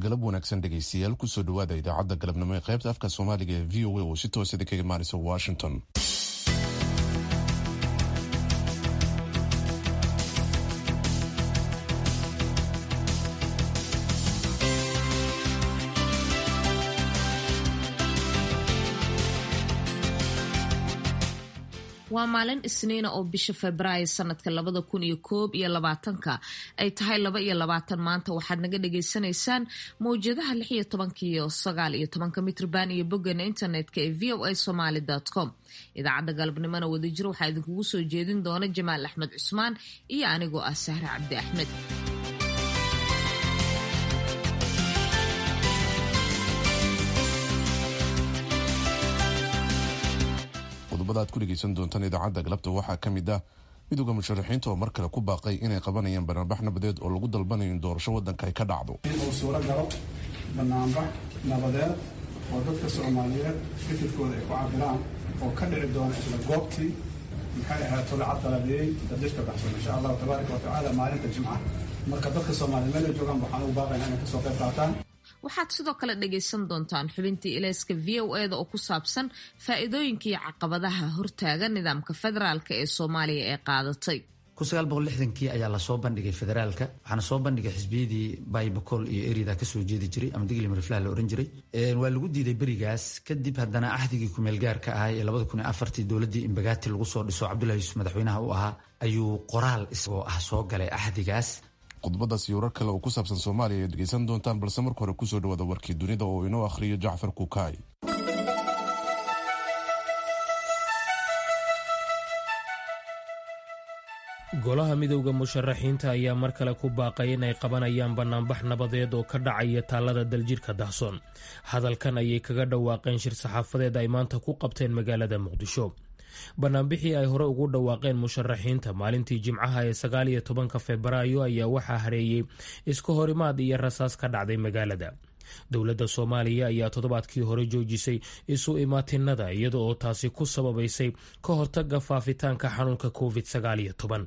galab wanaagsan dhegaystayaal kusoo dhawaada idaacadda galabnimo ee qaybta afka soomaaliga ee v o a oo si toosada kaga imaanaysa washington waa maalin isniina oo bisha febraayo sanadka labada kun iyo koob iyo labaatanka ay tahay laba iyo labaatan maanta waxaad naga dhagaysanaysaan mawjadaha lix iyo tobanka iyo sagaal iyo tobanka mitrban iyo boggana internetka ee v o a somaly com idaacadda galabnimona wadajir waxaa idinkugu soo jeedin doona jamaal axmed cusmaan iyo anigoo ah sahre cabdi axmed qodobada aad ku dhegeysan doontaan idaacadda galabta waxaa ka mid ah midooda musharaxiinta oo mar kale ku baaqay inay qabanayaan banaanbax nabadeed oo lagu dalbanayo in doorasho waddanka ay ka dhacdo uu suuro galo banaanbax nabadeed oo dadka soomaaliyeed fikirkooda ay ku cabiraan oo ka dhici doona isla goobtii maxay ahayd tolacad daladeeyey dadishka baxsan insha allahu tabaaraka wa tacaala maalinta jimca marka dadka soomaaliya meel ay joogaan waxaan ugu baaqayna inay kasoo qayb qaataan waxaad sidoo kale dhagaysan doontaan xubintii ilayska v o eda oo ku saabsan faa'iidooyinka iyo caqabadaha hortaaga nidaamka federaalka ee soomaaliya ee qaadatay kii ayaa lasoo bandhigay federaalka waxaana soo bandhigay xisbiyadii baybacol iyo erida kasoo jeedi jiray ama digli mariflaha la ohan jiray waa lagu diiday berigaas kadib haddana axdigii kumeelgaarka ahay ee labada kun iyo afartii dowladii imbagaati lagu soo dhiso cabdullahi yuusuf madaxweynaha u ahaa ayuu qoraal isagoo ah soo galay axdigaas qodobadaas iyo warar kale oo ku saabsan soomaaliya ayaad dhegeysan doontaan balse marka hore kusoo dhawaada warkii dunida oo inoo akhriyo jacfar kukaay golaha midowda musharaxiinta ayaa mar kale ku baaqay inay qabanayaan banaanbax nabadeed oo ka dhacaya taalada daljirka dahsoon hadalkan ayay kaga dhawaaqeen shir saxaafadeed ay maanta ku qabteen magaalada muqdisho banaanbixii ay hore ugu dhawaaqeen musharaxiinta maalintii jimcaha ee sagaal iyo tobanka febraayo ayaa waxaa hareeyey iska horimaad iyo rasaas ka dhacday magaalada dowladda soomaaliya ayaa toddobaadkii hore joojisay isu imaatinada iyada oo taasi ku sababaysay ka hortaga faafitaanka xanuunka covid sagaal iyo toban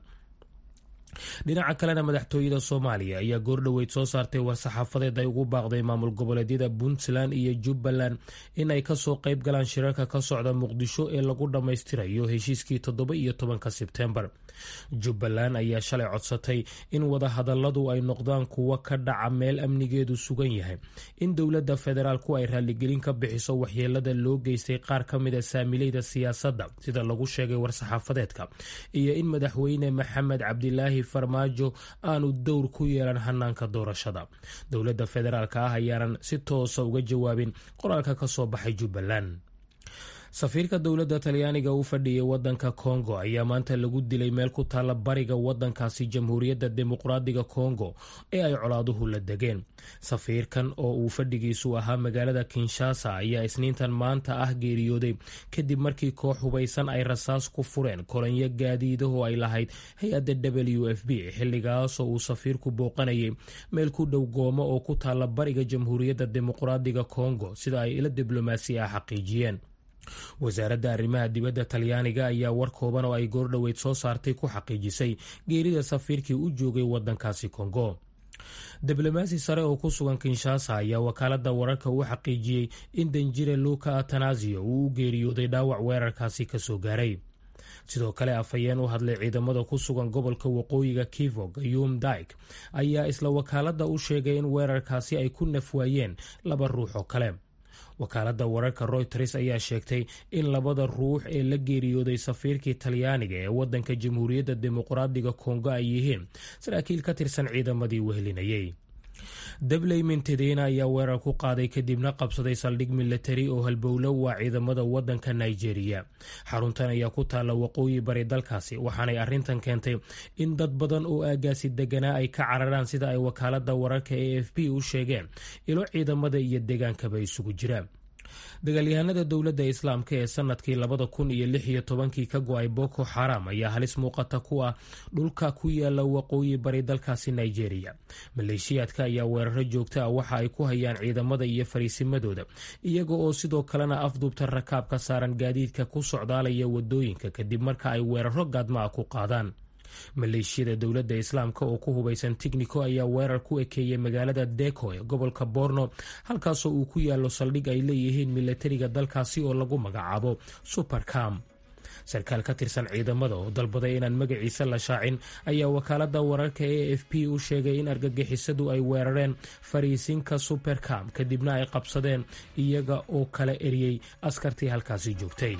dhinaca kalena madaxtooyada soomaaliya ayaa goordhoweyd soo saartay war-saxaafadeed ay ugu baaqday maamul goboleedyada puntland iyo jubbaland in ay kasoo qayb galaan shirarka ka socda muqdisho ee lagu dhammaystirayo heshiiskii toddoba iyo tobanka sebtembar jubbaland ayaa shalay codsatay in wadahadaladu ay noqdaan kuwo ka dhaca meel amnigeedu sugan yahay in dowladda federaalku ay raaligelin ka bixiso waxyeelada loo geystay qaar ka mida saamileyda siyaasadda sida lagu sheegay war-saxaafadeedka iyo in madaxweyne maxamed cabdilaahi farmaajo aanu dowr ku yeelan hanaanka doorashada dowladda federaalk ah ayaanan si toosa uga jawaabin qoraalka ka soo baxay jubbaland safiirka dowladda talyaaniga u fadhiyay wadanka kongo ayaa maanta lagu dilay meel ku taalla bariga wadankaasi jamhuuriyadda dimuqraadiga kongo ee ay colaaduhu la degeen safiirkan oo uu fadhigiisu ahaa magaalada kinshasa ayaa isniintan maanta ah geeriyooday kadib markii koox hubaysan ay rasaas ku fureen kolonyo gaadiidahoo ay lahayd hay-adda w f b xilligaasoo uu safiirku booqanayay meel ku dhow goomo oo ku taalla bariga jamhuuriyadda dimuqraadiga kongo sida ay ila diblomaasi ah xaqiijiyeen wasaaradda arrimaha dibadda talyaaniga ayaa war kooban oo ay goordhoweyd soo saartay ku xaqiijisay geerida safiirkii u joogay wadankaasi kongo diblomaasi sare oo ku sugan kinshasa ayaa wakaalada wararka u xaqiijiyey in danjire luka atanasio uu u geeriyooday dhaawac weerarkaasi kasoo gaaray sidoo kale afhayeen u hadlay ciidamada ku sugan gobolka waqooyiga kivo gayum daik ayaa isla wakaalada u sheegay in weerarkaasi ay ku nafwaayeen laba ruux oo kale wakaaladda wararka royters ayaa sheegtay in labada ruux ee la geeriyooday safiirkii talyaaniga ee wadanka jamhuuriyadda dimuqraadiga kongo ay yihiin saraakiil ka tirsan ciidamadii wehelinayay dabley mintedena ayaa weerar ku qaaday kadibna qabsaday saldhig milatari oo halbowlo waa ciidamada wadanka nigeria xaruntan ayaa ku taalla waqooyi bari dalkaasi waxaanay arrintan keentay in dad badan oo aagaasi deganaa ay ka cararaan sida ay wakaalada wararka e f b u sheegeen ilo ciidamada iyo degaankaba isugu jiraan dagaalyahanada dowladda islaamka ee sanadkii labada kun iyo lix iyo tobankii ka go-ay boko xaram ayaa halis muuqata ku ah dhulka ku yaala waqooyi bari dalkaasi nigeria maleeshiyaadka ayaa weeraro joogta ah waxa ay ku hayaan ciidamada iyo fariisimadooda iyaga oo sidoo kalena afduubta rakaab ka saaran gaadiidka ku socdaalaya wadooyinka kadib marka ay weeraro gaadma ah ku qaadaan maleeshiyada dowladda islaamka oo ku hubaysan tignico ayaa weerar ku ekeeyey magaalada deko ee gobolka borno halkaasoo uu ku yaalo saldhig ay leeyihiin milatariga dalkaasi oo lagu magacaabo supercam sarkaal ka tirsan ciidamada oo dalbaday inaan magaciisa la shaacin ayaa wakaalada wararka e f p u sheegay in argagixisadu ay weerareen fariisinka supercam kadibna ay qabsadeen iyaga oo kala eriyey askartii halkaasi joogtay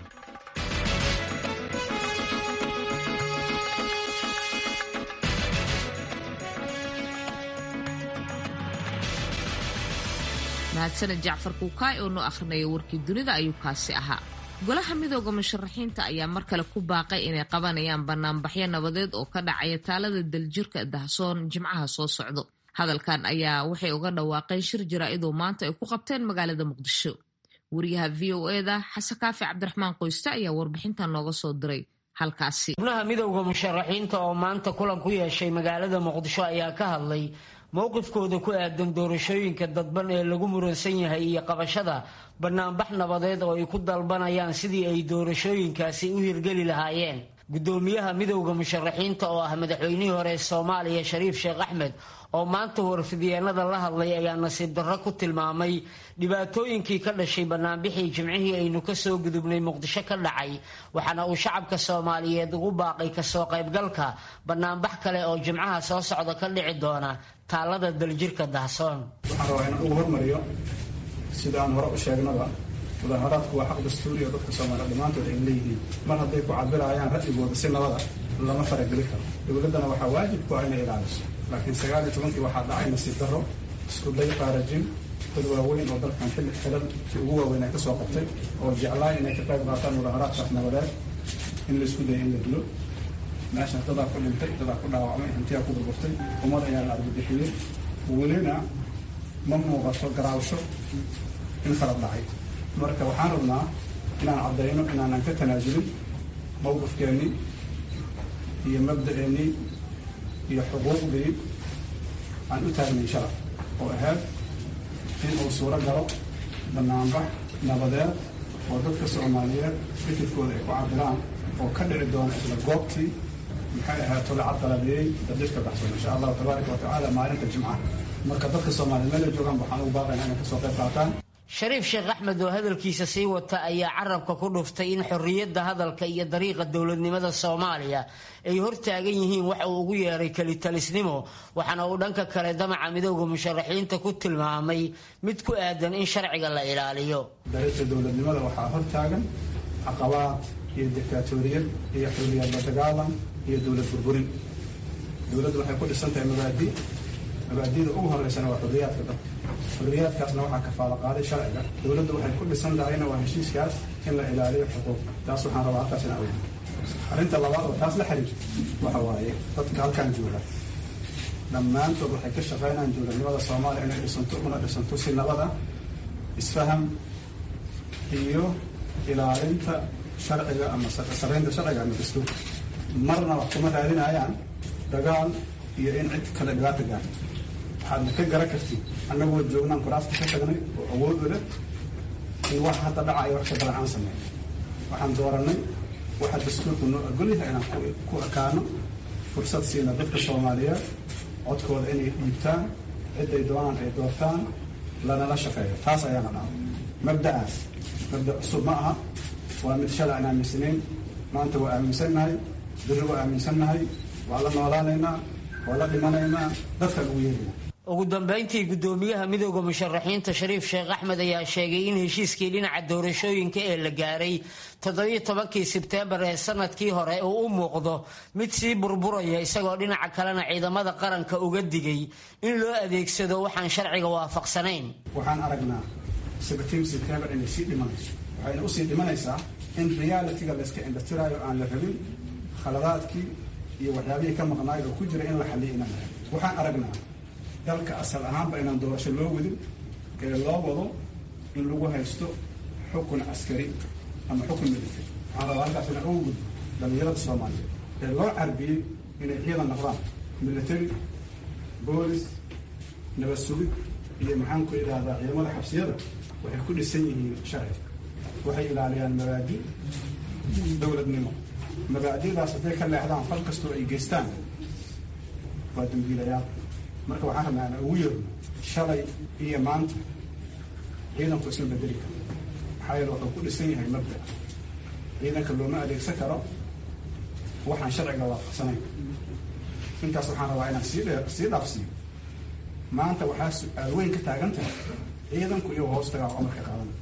mahadsaned jacfar kuukaay oo noo akhrinaya warkii dunida ayuu kaasi ahaa golaha midooda musharaxiinta ayaa mar kale ku baaqay inay qabanayaan banaanbaxyo nabadeed oo ka dhacaya taalada daljirka dahsoon jimcaha soo socdo hadalkan ayaa waxay uga dhawaaqeen shir jaraa-idoo maanta ay ku qabteen magaalada muqdisho wariyaha v o eda xasan kaafi cabdiraxmaan qoyste ayaa warbixintan nooga soo diray halkaasi xubnaha midowda musharaxiinta oo maanta kulan ku yeeshay magaalada muqdisho ayaa ka hadlay mowqifkooda ku aadan doorashooyinka dadban ee lagu muransan yahay iyo qabashada banaanbax nabadeed oo ay ku dalbanayaan sidii ay doorashooyinkaasi u hirgeli lahaayeen guddoomiyaha midowda musharaxiinta oo ah madaxweynihii hore soomaaliya shariif sheekh axmed oo maanta warfidyeennada la hadlay ayaa nasiib darro ku tilmaamay dhibaatooyinkii ka dhashay banaanbixii jimcihii aynu kasoo gudubnay muqdisho ka dhacay waxaana uu shacabka soomaaliyeed ugu baaqay kasoo qaybgalka banaanbax kale oo jimcaha soo socda ka dhici doona taalada daljirka dahsoon waxaan rabaa inaan ugu hormariyo sida aan hore u sheegnaba mudaaharaadku waa xaq dastuuri oo dadka soomaaliya dhammaantood ay leeyihiin mar hadday ku cabirayaan ra'yigooda si nabada lama farageli karo dowladdana waxaa waajib ku ah inay ilaaliso laakiin sagaal iyo tobankii waxaa dhacay nasiib darro isku day qaarajin dad waaweyn oo dalkan xilli xilal ugu waaweyn ay ka soo qabtay oo jeclaay inay ka qayb qaataan mudaaharaadkaas nabadeed in la isku daya in la dilo meesha dadaa ku dhintay dadaa ku dhaawacmay hantiyaa ku burburtay ummad ayaa la argabixiyey welina ma muuqato garaawsho in kala dhacay marka waxaan rabnaa inaan caddayno inaanan ka tanaasulin mowqifkeennii iyo mabda'eennii iyo xuquuqdii aan u taagnay sharaf oo ahayd in uu suuro galo banaanbax nabadeed oo dadka soomaaliyeed fikirkooda ay ku cabiraan oo ka dhici doona isla goobtii maxay ahayd tolacad dalabeeyey dadjirka baxsan insha allahu tabaaraka wa tacaala maalinta jimcaha marka dadka soomaaliyeed meel ay joogaan waxaan ugu baaqaynaa inay kasoo qayb qaataan shariif sheekh axmed oo hadalkiisa sii wata ayaa carabka ku dhuftay in xorriyadda hadalka iyo dariiqa dowladnimada soomaaliya ay hortaagan yihiin waxa uu ugu yeeray kelitalisnimo waxaana uu dhanka kale damaca midowda musharaxiinta ku tilmaamay mid ku aadan in sharciga la ilaaliyo dariiqa dowladnimada waxaa hortaagan caqabaad iyo dictaatoriyad iyo xorriyad la dagaalan iyo dowlad burburin dowladdu waxay ku dhisan tahay mabaadi mabaadida ugu horeysana waa xorriyaadka dadka xorriyaadkaasna waxaa kafaalo qaaday sharciga dowladdu waxay ku dhisan tahayna waa heshiiskaas in la ilaaliyo xuquuq taas waxaan rabaa halkaas inaa oga arrinta labaad oo taas la xiriirto waxa waaye dadka halkan jooga dhammaantood waxay ka shaqaynayaan dowladnimada soomaaliya inay dhisanto una dhisanto si nabada isfaham iyo ilaalinta sharciga ama saraynta sharciga ama dastuurka marna wax kuma raadinayaan dagaal iyo in cid kale dhibaata gaarto waxaadna ka garan kartid annagoo joognaan kuraasta ka tagnay oo awood u leh in wax hadda dhacaya wax ka badan aan sameyn waxaan dooranay waxa dastuurku noo ogolyahay inaan ku ekaano fursad siina dadka soomaaliyeed codkooda inay dhiibtaan ciday doonaan ay doortaan lanala shaqeeyo taas ayaana dhaca mabda'aas mabda cusub ma aha waa mid shalay aan aaminsanayn maanta waa aaminsannahay biri waa aaminsannahay waa la noolaanaynaa waa la dhimanaynaa dadkaan ugu yeerina ugu dambeyntii guddoomiyaha midowda musharaxiinta shariif sheekh axmed ayaa sheegay in heshiiskii dhinaca doorashooyinka ee la gaaray toddobiyo tobankii sebteembar ee sanadkii hore uu u muuqdo mid sii burburaya isagoo dhinaca kalena ciidamada qaranka uga digay in loo adeegsado waxaan sharciga waafaqsanayn waxaan aragnaa sebtiin sebtembar inay sii dhimanayso waxayna usii dhimanaysaa in realitiga layska indhatiraayo aan la rabin khaladaadkii iyo waxyaabihii ka maqnaayad oo ku jira in la xaliyo inaan waxaan aragnaa dalka asal ahaanba inaan doorasho loo wadin ee loo wado in lagu haysto xukun askari ama xukun military waxaan rabaa halkaas inaan ugu gudbo dhalinyarada soomaaliyeed ee loo carbiyey inay ciidan noqdaan military boolis nabad sugid iyo maxaan ku idhaahdaa ciidamada xabsiyada waxay ku dhisan yihiin sharci waxay ilaaliyaan mabaadi dowladnimo mabaadi'daas hadday ka leexdaan fal kastoo ay geystaan waa dambiilayaal marka waxaan rabnaa ana ugu yeerno shalay iyo maanta ciidanku isma bedeli karo maxaa yeele wuxuu ku dhisan yahay mabda ciidanka looma adeegsan karo waxaan sharciga waafaqsanayn intaas waxaan rabaa inaan sii dhe sii dhaafsiiyo maanta waxaa su-aal weyn ka taagan tahay ciidanku iyo hoostagaa amarka qaadana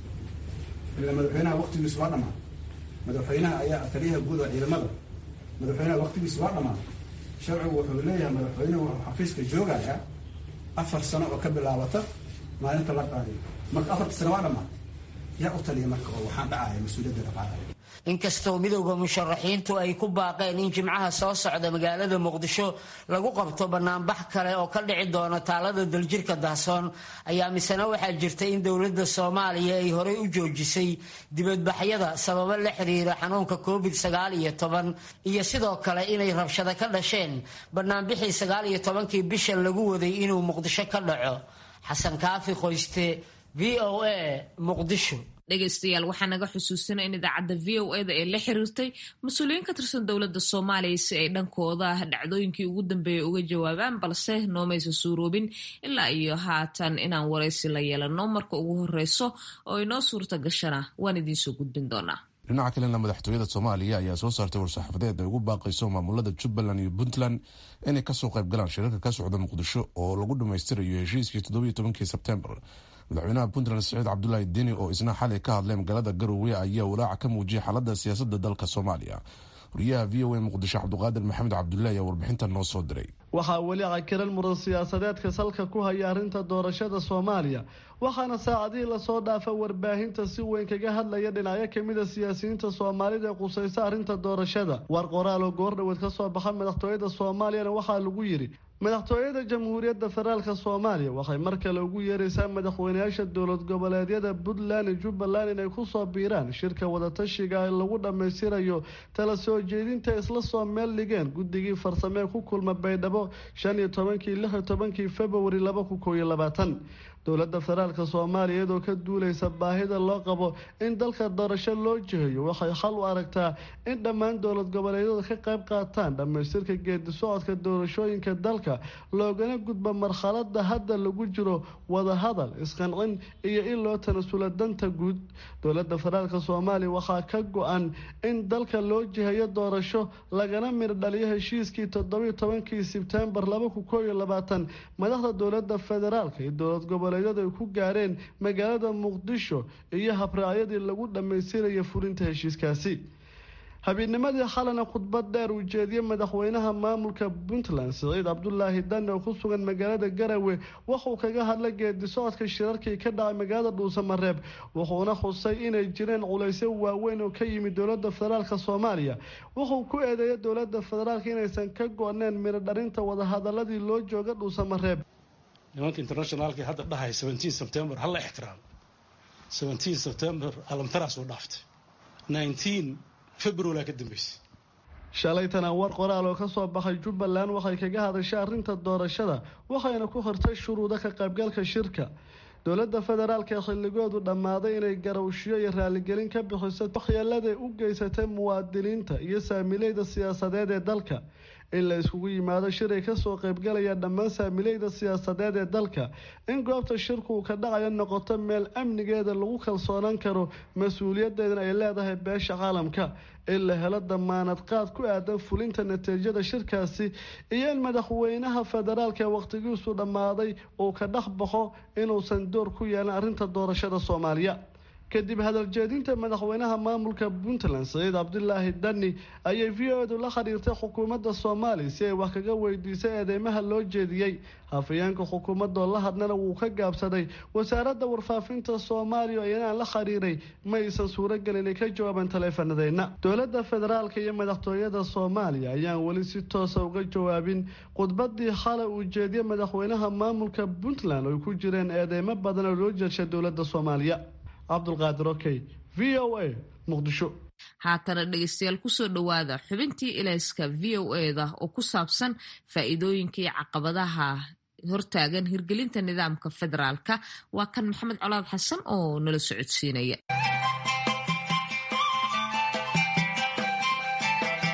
ila madaxweynaha waqtigiisu waa dhamaa madaxweynaha ayaa taliyaha guud oo ciidamada madaxweynaha waqtigiisu waa dhamaa sharcigu wuxuu leeyahay madaxweynuhu wuxuu xafiiska joogayaa afar sano oo ka bilaabata maalinta la qaadiyo marka afarta sano waa dhamaa yaa u taliya marka oo waxaan dhacaya mas-uuliyadda qaadaya inkastoo midowda musharaxiintu ay ku baaqeen in jimcaha soo socda magaalada muqdisho lagu qabto banaanbax kale oo ka dhici doona taalada daljirka dahsoon ayaa misena waxaa jirta in dowladda soomaaliya ay horey u joojisay dibadbaxyada sababo la xiriira xanuunka covid sagaal iyo toban iyo sidoo kale inay rabshado ka dhasheen banaanbixii sagaal iyo tobankii bisha lagu waday inuu muqdisho ka dhaco xasan kaafi qoyste v o a muqdisho dhegaystayaal waxaa naga xusuusina in idaacadda v o eda ee la xiriirtay mas-uuliyiin ka tirsan dowladda soomaaliya si ay dhankooda dhacdooyinkii ugu dambeeyay uga jawaabaan balse noomaysa suuroobin ilaa iyo haatan inaan waraysi la yeelano marka ugu horeyso oo inoo suurta gashana waan idiinsoo gudbin doonaa dhinaca kalena madaxtooyada soomaaliya ayaa soo saartay war-saxaafadeed ay ugu baaqayso maamulada jubbaland iyo puntland inay kasoo qayb galaan shirarka ka socda muqdisho oo lagu dhammaystirayo heshiiskii toddobiyo tobankii sebtembar madaxweynaha puntland saciid cabdulaahi deni oo isna xalay ka hadlay magaalada garowe ayaa walaaca ka muujiyay xaalada siyaasada dalka soomaaliya wariyaha v o a muqdisho cabdiqaadir maxamed cabdullahi ayaa warbixinta noo soo diray waxaa weli cakiran muran siyaasadeedka salka ku haya arrinta doorashada soomaaliya waxaana saacadihii lasoo dhaafa warbaahinta si weyn kaga hadlaya dhinacyo kamida siyaasiyiinta soomaalida ee qusaysa arrinta doorashada war qoraal oo goordhoweed ka soo baxa madaxtooyada soomaaliyana waxaa lagu yidhi madaxtooyada jamhuuriyadda federaalka soomaaliya waxay mar kale ugu yeeraysaa madaxweynayaasha dowlad goboleedyada puntland iyo jubbaland inay kusoo biiraan shirka wadatashiga ee lagu dhammaystirayo tala soo jeedinta isla soo meel dhigeen guddigii farsamee ku kulma baydhabo shan iyo tobankii lix iyo tobankii februari laba kun koob iyo labaatan dowladda federaalka soomaaliya iyadoo ka duuleysa baahida loo qabo in dalka doorasho loo jihayo waxay xal u aragtaa in dhammaan dowlad goboleedyada ka qayb qaataan dhammaystirka geedi socodka doorashooyinka dalka loogana gudbo marxalada hadda lagu jiro wadahadal isqancin iyo in loo tanasula danta guud dowladda federaalka soomaaliya waxaa ka go-an in dalka loo jihayo doorasho lagana mir dhaliyo heshiiskii toddobiyo tobankii sebtembar laba kun koob iyo labaatan madaxda dowladda federaalka iyo dowlad goboleed ay ku gaareen magaalada muqdisho iyo habraacyadii lagu dhammaystiraya fulinta heshiiskaasi habeenimadii xalana khudbad dheer uu jeediyey madaxweynaha maamulka puntland siciid cabdulaahi dane oo ku sugan magaalada garawe wuxuu kaga hadlay geedi socodka shirarkii ka dhacay magaalada dhuusamareeb wuxuuna xusay inay jireen culaysyo waaweyn oo ka yimid dowlada federaalk soomaaliya wuxuu ku eedeeyay dowlada federaalk inaysan ka go-neen miro dharinta wadahadaladii loo jooga dhuusamareeb nimanka internationaalka hadda dhahay seventeen september hala ixtiraamo seventeen september alamtaraas u dhaaftay nineteen february ka dambeysay shalaytana war qoraal oo kasoo baxay jubbaland waxay kaga hadashay arrinta doorashada waxayna ku hortay shuruudo ka qaybgalka shirka dowladda federaalk ee xilligoodu dhammaaday inay garawshiyo iyo raaligelin ka bixiso waxyeeladay u geysatay muwaadiniinta iyo saamileyda siyaasadeed ee dalka in la iskugu yimaado shir ay kasoo qaybgalaya dhammaan saamileyda siyaasadeed ee dalka in goobta shirku uu ka dhacayo noqoto meel amnigeeda lagu kalsoonaan karo mas-uuliyadeedana ay leedahay beesha caalamka in la helo damaanad qaad ku aadan fulinta natiijada shirkaasi iyo in madaxweynaha federaalk ee wakhtigiisu dhammaaday uu ka dhex baxo inuusan door ku yeelan arrinta doorashada soomaaliya kadib hadaljeedinta madaxweynaha maamulka puntland saciid cabdulaahi dani ayay v o edu la xiriirtay xukuumadda soomaaliya si ay wax kaga weydiisay eedeymaha loo jeediyey hafayeenka xukuumadoo la hadlana wuu ka gaabsaday wasaaradda warfaafinta soomaaliya iyanaan la xiriiray ma aysan suuragelin inay ka jawaabaan taleefanadeenna dowladda federaalka iyo madaxtooyada soomaaliya ayaan weli si toosa uga jawaabin khudbadii xalay uu jeediyey madaxweynaha maamulka puntland oo ay ku jireen eedeymo badan oo loo jeedshay dowladda soomaaliya cabdulqaadir okey v o a muqdisho haatana dhegeystayaal kusoo dhowaada xubintii ilayska v o eda oo ku saabsan faa-iidooyinka iyo caqabadaha hortaagan hirgelinta nidaamka federaalka waa kan maxamed colaad xasan oo nala socodsiinaya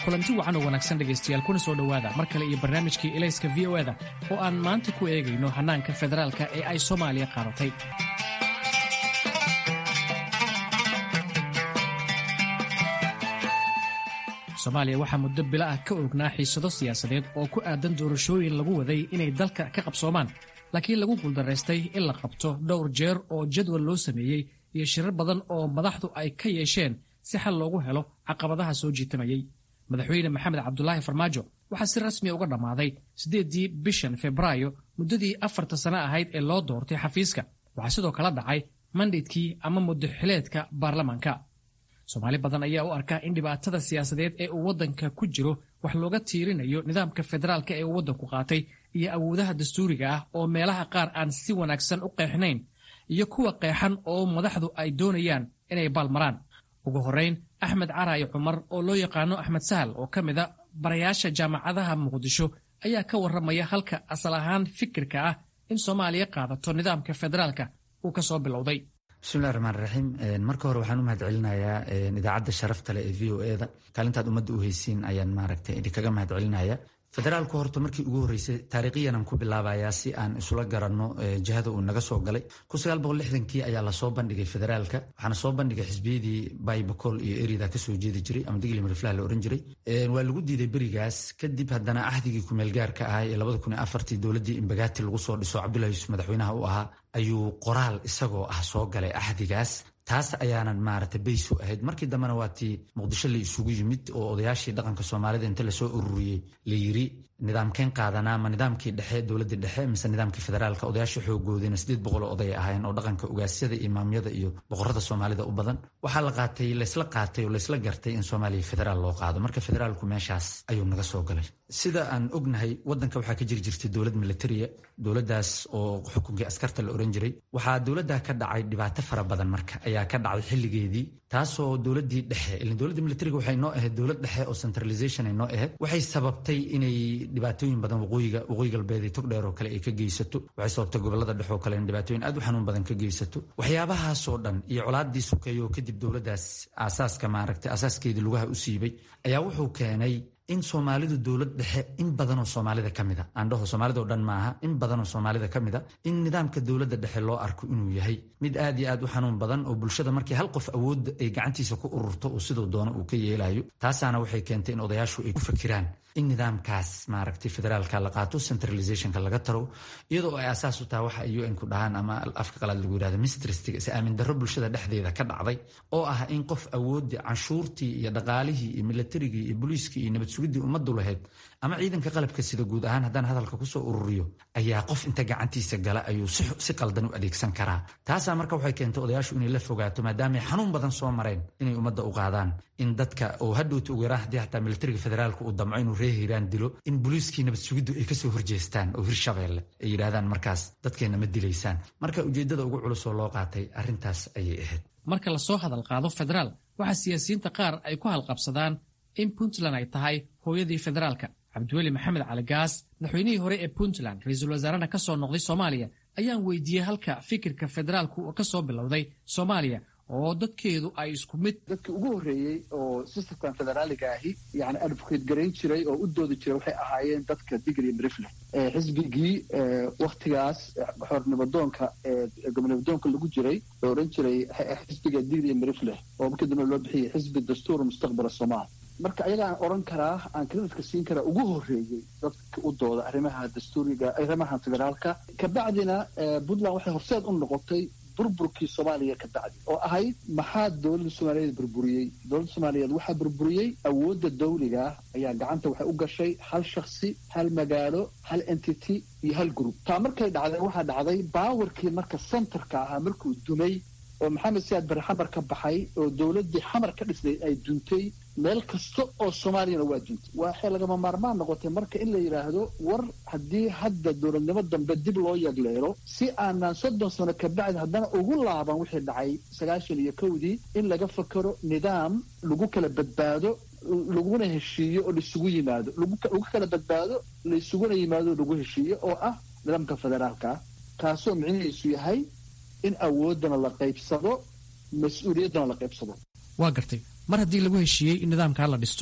kulanti wacan oo wanaagsan dhegaystayaal kuna soo dhowaada mar kale iyo barnaamijkii elayska v o eda oo aan maanta ku eegayno hannaanka federaalka ee ay soomaaliya qaadatay soomaaliya waxaa muddo bilo ah ka oognaa xiisado siyaasadeed oo ku aadan doorashooyin lagu waday inay dalka ka qabsoomaan laakiin lagu guuldaraystay in la qabto dhowr jeer oo jadwal loo sameeyey iyo shirar badan oo madaxdu ay ka yeesheen si xal loogu helo caqabadaha soo jiitamayey madaxweyne maxamed cabdulaahi farmaajo waxaa si rasmiya uga dhammaaday siddeeddii bishan febraayo muddadii afarta sano ahayd ee loo doortay xafiiska waxaa sidoo kala dhacay mandhaydkii ama muddaxileedka baarlamaanka soomaali badan ayaa u arkaa in dhibaatada siyaasadeed ee uu waddanka ku jiro wax looga tiirinayo nidaamka federaalka ee uu waddanku qaatay iyo awoodaha dastuuriga ah oo meelaha qaar aan si wanaagsan u qeexnayn iyo kuwa qeexan oo madaxdu ay doonayaan inay baalmaraan ugu horrayn axmed caraayi cumar oo loo yaqaano axmed sahal oo ka mid a barayaasha jaamacadaha muqdisho ayaa ka warramaya halka asal ahaan fikirka ah in soomaaliya qaadato nidaamka federaalka uu ka soo bilowday bismillahi raxmaan raxiim marka hore waxaan u mahad celinayaa idaacadda sharafta leh ee v o eda kaalintaad ummadda u haysiin ayaan maaragtay idinkaga mahad celinaya federaalku horta markii ugu horreysay taariikhiyanaan ku bilaabayaa si aan isula garanno jihada uu naga soo galay kii ayaa lasoo bandhigay federaalka waxaana soo bandhigay xisbiyadii baybacol iyo erida kasoo jeedi jiray ama digli mariflah la ohan jiray waa lagu diiday berigaas kadib haddana ahdigii kumeelgaarka ahaa ee dowladdii imbagaati lagu soo dhiso cabdullahi yuusuf madaxweynaha u ahaa ayuu qoraal isagoo ah soo galay ahdigaas taas ayaanan maarata baysu ahayd markii dambena waa tii muqdisho la isugu yimid oo odayaashii dhaqanka soomaalida inta lasoo ururiyey la yiri nidaamkeen qaadanaa ma nidaamkii dhexe dowladii dhexe mise nidaamkii federaalka odayaashii xoogoodina sideed boqol oo oday ahaayeen oo dhaqanka ugaasyada imaamyada iyo boqorada soomaalida u badan waxaa la qaatay laysla qaatay oo laysla gartay in soomaaliya federaal loo qaado marka federaalku meeshaas ayuu naga soo galay sida aan ognahay wadanka waxaa ka jiri jirtay dowlad militaria dowladaas oo xukunkii askarta la oran jiray waxaa dowladda ka dhacay dhibaato fara badan marka ayaa ka dhacday xilligeedii taasoo dowladii dhexe ilaa dowladda militariga waxay noo ahayd dowlad dhexe oo centralization ay noo ahayd waxay sababtay inay dhibaatooyin badan waqooyiga waqooyi galbeed iyo togdheer oo kale ay ka geysato waxay sababtay gobolada dhexe oo kale in dhibaatooyin aad u xanuun badan ka geysato waxyaabahaasoo dhan iyo colaadii sukeeyo kadib dowladdaas aasaaska maaragtay asaaskeedii lugaha u siibay ayaa wuxuu keenay in soomaalidu dowlad dhexe in badanoo soomaalida ka mida aandhaho soomaalida oo dhan maaha in badanoo soomaalida ka mida in nidaamka dowladda dhexe loo arko inuu yahay mid aad iyo aad u xanuun badan oo bulshada markii hal qof awoodda ay gacantiisa ku ururto oo siduu doono uu ka yeelayo taasaana waxay keentay in odayaashu ay ku fakiraan in nidaamkaas maaragtay federaalka la qaato centralizationka laga taro iyadoo ay asaas u tahay waxa un ku dhahaan ama afka qalaad lagu yirahdo mistristiga is aamin darro bulshada dhexdeeda ka dhacday oo ah in qof awoodii canshuurtii iyo dhaqaalihii iyo militarigii iyo booliiskii iyo nabad sugidii ummaddu lahayd ama ciidanka qalabka sida guud ahaan haddaan hadalka kusoo ururiyo ayaa qof inta gacantiisa gala ayuu si qaldan u adeegsan karaa taasaa marka waxay keentay odayaashu inay la fogaato maadaamay xanuun badan soo mareen inay ummadda u qaadaan in dadka oo hadhowta ugu yaraan haddii xataa militariga federaalka uu damco inuu ree hiiraan dilo in booliiskii nabad sugiddu ay kasoo horjeestaan oo hirshabeelle ay yidhaahdaan markaas dadkeenna ma dilaysaan marka ujeeddada ugu culus oo loo qaatay arrintaas ayay ahayd marka lasoo hadal qaado federaal waxaa siyaasiyiinta qaar ay ku halqabsadaan in puntland ay tahay hooyadii federaalka cabdiweli maxamed cali gaas madaxweynihii hore ee puntland ra-iisul wasaarena ka soo noqday soomaaliya ayaan weydiiyey halka fikirka federaalku ka soo bilowday soomaaliya oo dadkeedu ay isku mid dadkii ugu horreeyey oo systemkan federaaliga ahi yani advocate garayn jiray oo u doodi jiray waxay ahaayeen dadka digri mrifle xisbigii waktigaas xornimadoonka gobonimadoonka lagu jiray oo odhan jiray xisbiga digri mrifle oo markii dambe loo bixiyay xisbi dastuur mustaqbal somaal marka ayagaan odhan karaa aan kreditka siin karaa ugu horreeyey dadka u dooda arrimaha dastuuriga arrimaha federaalka kabacdina puntland waxay horseed u noqotay burburkii soomaaliya ka bacdi oo ahayd maxaa dowladda soomaaliyeed burburiyey dowladda soomaaliyeed waxaa burburiyey awoodda dawliga ayaa gacanta waxay u gashay hal shaksi hal magaalo hal entity iyo hal group taa markay dhacday waxaa dhacday baawarkii marka centerka ahaa markuu dumay oo maxamed siyaad barre xamar ka baxay oo dowladdii xamar ka dhisnay ay duntay meel kasta oo soomaaliyana waa duntay waxay lagama maarmaan noqotay marka in la yidhaahdo war haddii hadda dowladnimo dambe dib loo yagleelo si aanaan soddon sano kabacdi haddana ugu laaban wixii dhacay sagaashan iyo kowdii in laga fakero nidaam lagu kala badbaado laguna heshiiyo oo laisugu yimaado lagu kala badbaado laisuguna yimaado lagu heshiiyo oo ah nidaamka federaalka kaasoo micnihiisu yahay in awooddana la qaybsado mas-uuliyaddana la qaybsado waa gartay mar haddii lagu heshiiyey in nidaamkaa la dhisto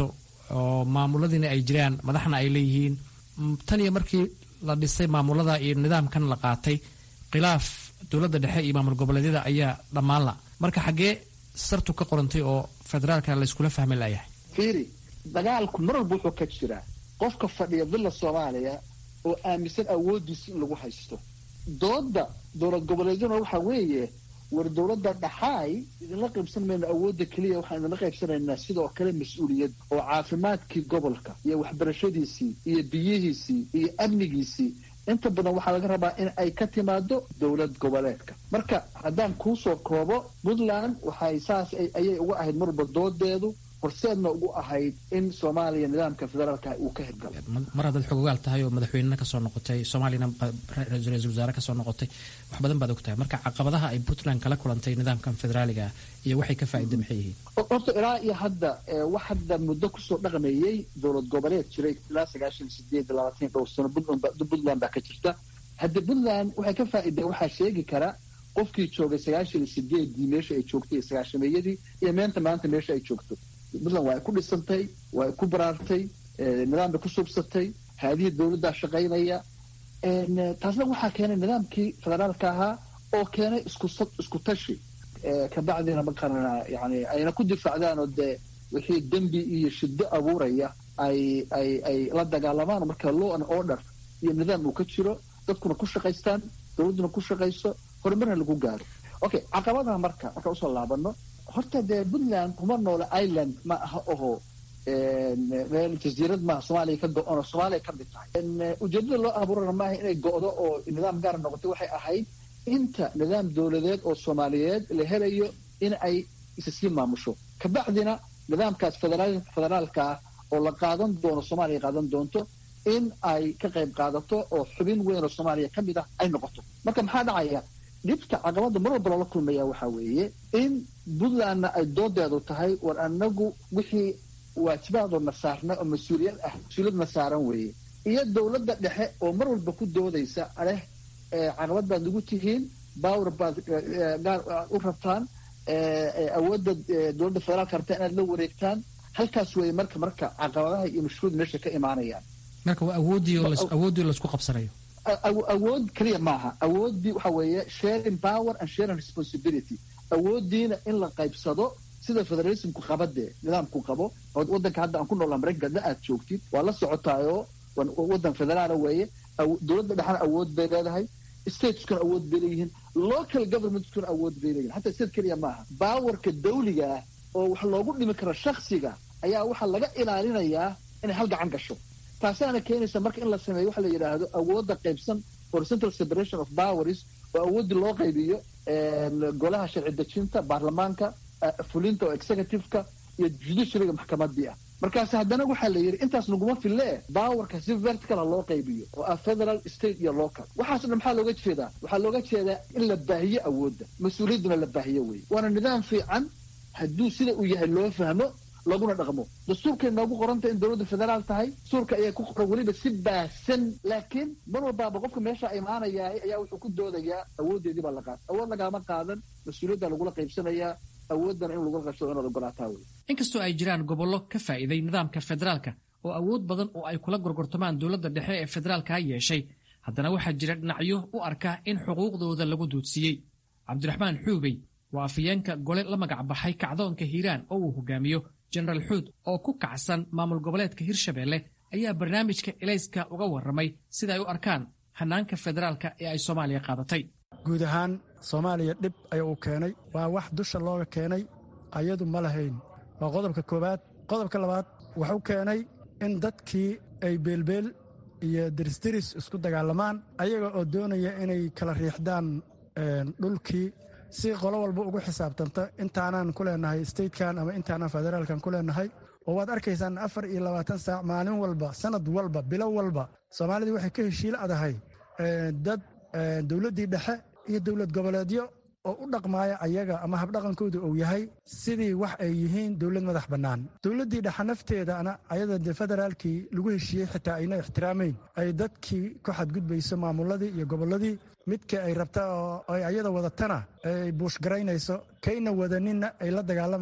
oo maamuladiina ay jiraan madaxna ay leeyihiin tan iyo markii la dhisay maamulada iyo nidaamkan la qaatay khilaaf dowladda dhexe iyo maamul goboleedyada ayaa dhammaan la marka xaggee sartu ka qorantay oo federaalka layskula fahmi layahay fiiri dagaalku mar walba wuxuu ka jiraa qofka fadhiya villa soomaaliya oo aaminsan awooddiisa in lagu haysto dooda dowlad goboleedyaduna waxaa weeye war dowladda dhaxaay idinla qaybsan mayno awoodda keliya waxaan idinla qaybsanaynaa sidoo kale mas-uuliyad oo caafimaadkii gobolka iyo waxbarashadiisii iyo biyihiisii iyo amnigiisii inta badan waxaa laga rabaa in ay ka timaado dowlad goboleedka marka haddaan kuusoo koobo puntland waxay saas ayay uga ahayd marwalba doodeedu horseedna ugu ahayd in soomaaliya nidaamka federaalka uu ka hirgalo mar haddaad xogogaal tahay oo madaxweynena kasoo noqotay soomaaliyana ra-iisul wasaare kasoo noqotay wax badan baad og tahay marka caqabadaha ay puntland kala kulantay nidaamkan federaaliga iyo waxay ka faa'iida maxay yihiin horta ilaa iyo hadda wax hadda muddo kusoo dhaqmeeyey dowlad goboleed jiray ilaa sagaashan sideed labaatan dhowr sano puntland baa ka jirta hadda puntland waxay ka faa'iideen waxaa sheegi kara qofkii joogay sagaashan sideedii meesha ay joogtay iyo sagaashameeyadii iyo meenta maanta meesha ay joogto puntland waa ay ku dhisantay waa ay ku baraartay nidaam bay ku subsatay haadihii dowladdaa shaqaynaya taasna waxaa keenay nidaamkii federaalka ahaa oo keenay isku tashi kabacdina maqarana yani ayna ku difaacdaan oo dee wixii dembi iyo shiddo abuuraya ay ay ay la dagaalamaan marka law and order iyo nidaam uu ka jiro dadkuna ku shaqaystaan dowladduna ku shaqayso horumarna lagu gaaro okay caqabadaha marka marka usoo laabano horta dee puntland kuma noola ireland ma aha oho meel jasiirad maaha soomaaliya ka go-on oo soomaaliya ka mid tahay ujeedada loo abuurana maaha inay go-do oo nidaam gaar noqotay waxay ahayd inta nidaam dowladeed oo soomaaliyeed la helayo in ay isa sii maamusho kabacdina nidaamkaas federaalka ah oo la qaadan doono soomaaliya qaadan doonto in ay ka qayb qaadato oo xubin weyn oo soomaaliya ka mid ah ay noqoto marka maxaa dhacaya dhibta caqabada mar walba loola kulmaya waxaa weeye in puntlandna ay doodeedu tahay war anagu wixii waajibaadoo saarna oo mas-uuliyad ah mas-uuliyadna saaran weeye iyo dowladda dhexe oo mar walba ku doodaysa aleh caqabad baad nagu tihiin bawr baad gaar u rabtaan awoodda dowladda federaalka rabtaa inaad la wareegtaan halkaas weeye marka marka caqabadaha iyo mashruud meesha ka imaanayaan marka waa awooddii laisku qabsanayo awood keliya maaha awooddii waxa weeye sharing power and sharing responsibility awooddiina in la qaybsado sida federalismku qabadee nidaamku qabo oo waddanka hadda aan ku noolaa maraykanka aad joogtid waa la socotaayoo waddan federaala weeye dowladda dhexna awood bay leedahay stateskuna awood bay leeyihiin local governmentkuna awood bay leeyihin hataa state keliya maaha baawarka dawliga ah oo wax loogu dhimi karo shaksiga ayaa waxaa laga ilaalinayaa inay hal gacan gasho taasaana keenaysa marka in la sameeyo waxa la yidhaahdo awoodda qaybsan horizontal separation of powers oo awooddii loo qaybiyo golaha sharci dejinta baarlamaanka fulinta oo executiveka iyo judiciaryga maxkamadii ah markaas haddana waxaa la yidhi intaas naguma fille bawarka si verticala loo qaybiyo oo ah federal state iyo local waxaaso dhan maxaa looga jeedaa waxaa looga jeedaa in la baahiyo awoodda mas-uuliyadduna la baahiyo wey waana nidaam fiican hadduu sida uu yahay loo fahmo laguna dhaqmo dastuurkay noogu qoranta in dowladda federaal tahay dastuurka ayaa ku qoran weliba si baahsan laakiin mar walbaaba qofka meesha imaanayaa ayaa wuxuu ku doodayaa awooddeedii baa la qaata awood lagaama qaadan mas-uuliyadda lagula qaybsanayaa awooddana in lagula qaybsado inaad ogolaataa wey inkastoo ay jiraan gobollo ka faa'iiday nidaamka federaalka oo awood badan oo ay kula gorgortamaan dowladda dhexe ee federaalka ha yeeshay haddana waxaa jira dhinacyo u arka in xuquuqdooda lagu duudsiiyey cabdiraxmaan xuubey waa afayeenka gole la magac baxay kacdoonka hiiraan oo uu hogaamiyo jenaraal xuud oo ku kacsan maamul goboleedka hirshabeelle ayaa barnaamijka elayska uga warramay sida ay u arkaan hannaanka federaalka ee ay soomaaliya qaadatay guud ahaan soomaaliya dhib ayaa uu keenay waa wax dusha looga keenay ayadu ma lahayn waa qodobka koowaad qodobka labaad wuxuu keenay in dadkii ay beelbeel iyo dirisdiris isku dagaalamaan ayaga oo doonaya inay kala riixdaan dhulkii si qolo walba ugu xisaabtanta intaanaan ku leenahay statekan ama intaanaan federaalkan ku leenahay oo waad arkaysaan afar iyo labaatan saac maalin walba sanad walba bilo walba soomaalidii waxay ka heshiil adahay dad dowladdii dhexe iyo dowlad goboleedyo oo u dhaqmaaya ayaga ama habdhaqankooda uu yahay sidii wax ay yihiin dowlad madax bannaan dowladdii dhexe nafteedana ayada de federaalkii lagu heshiiyey xitaa ayna ixtiraamayn ay dadkii ku xadgudbayso maamuladii iyo gobolladii midka ay rabta oo ay ayada wadatana ay buushgaraynayso kayna wadaninna ay la dagaalamaysa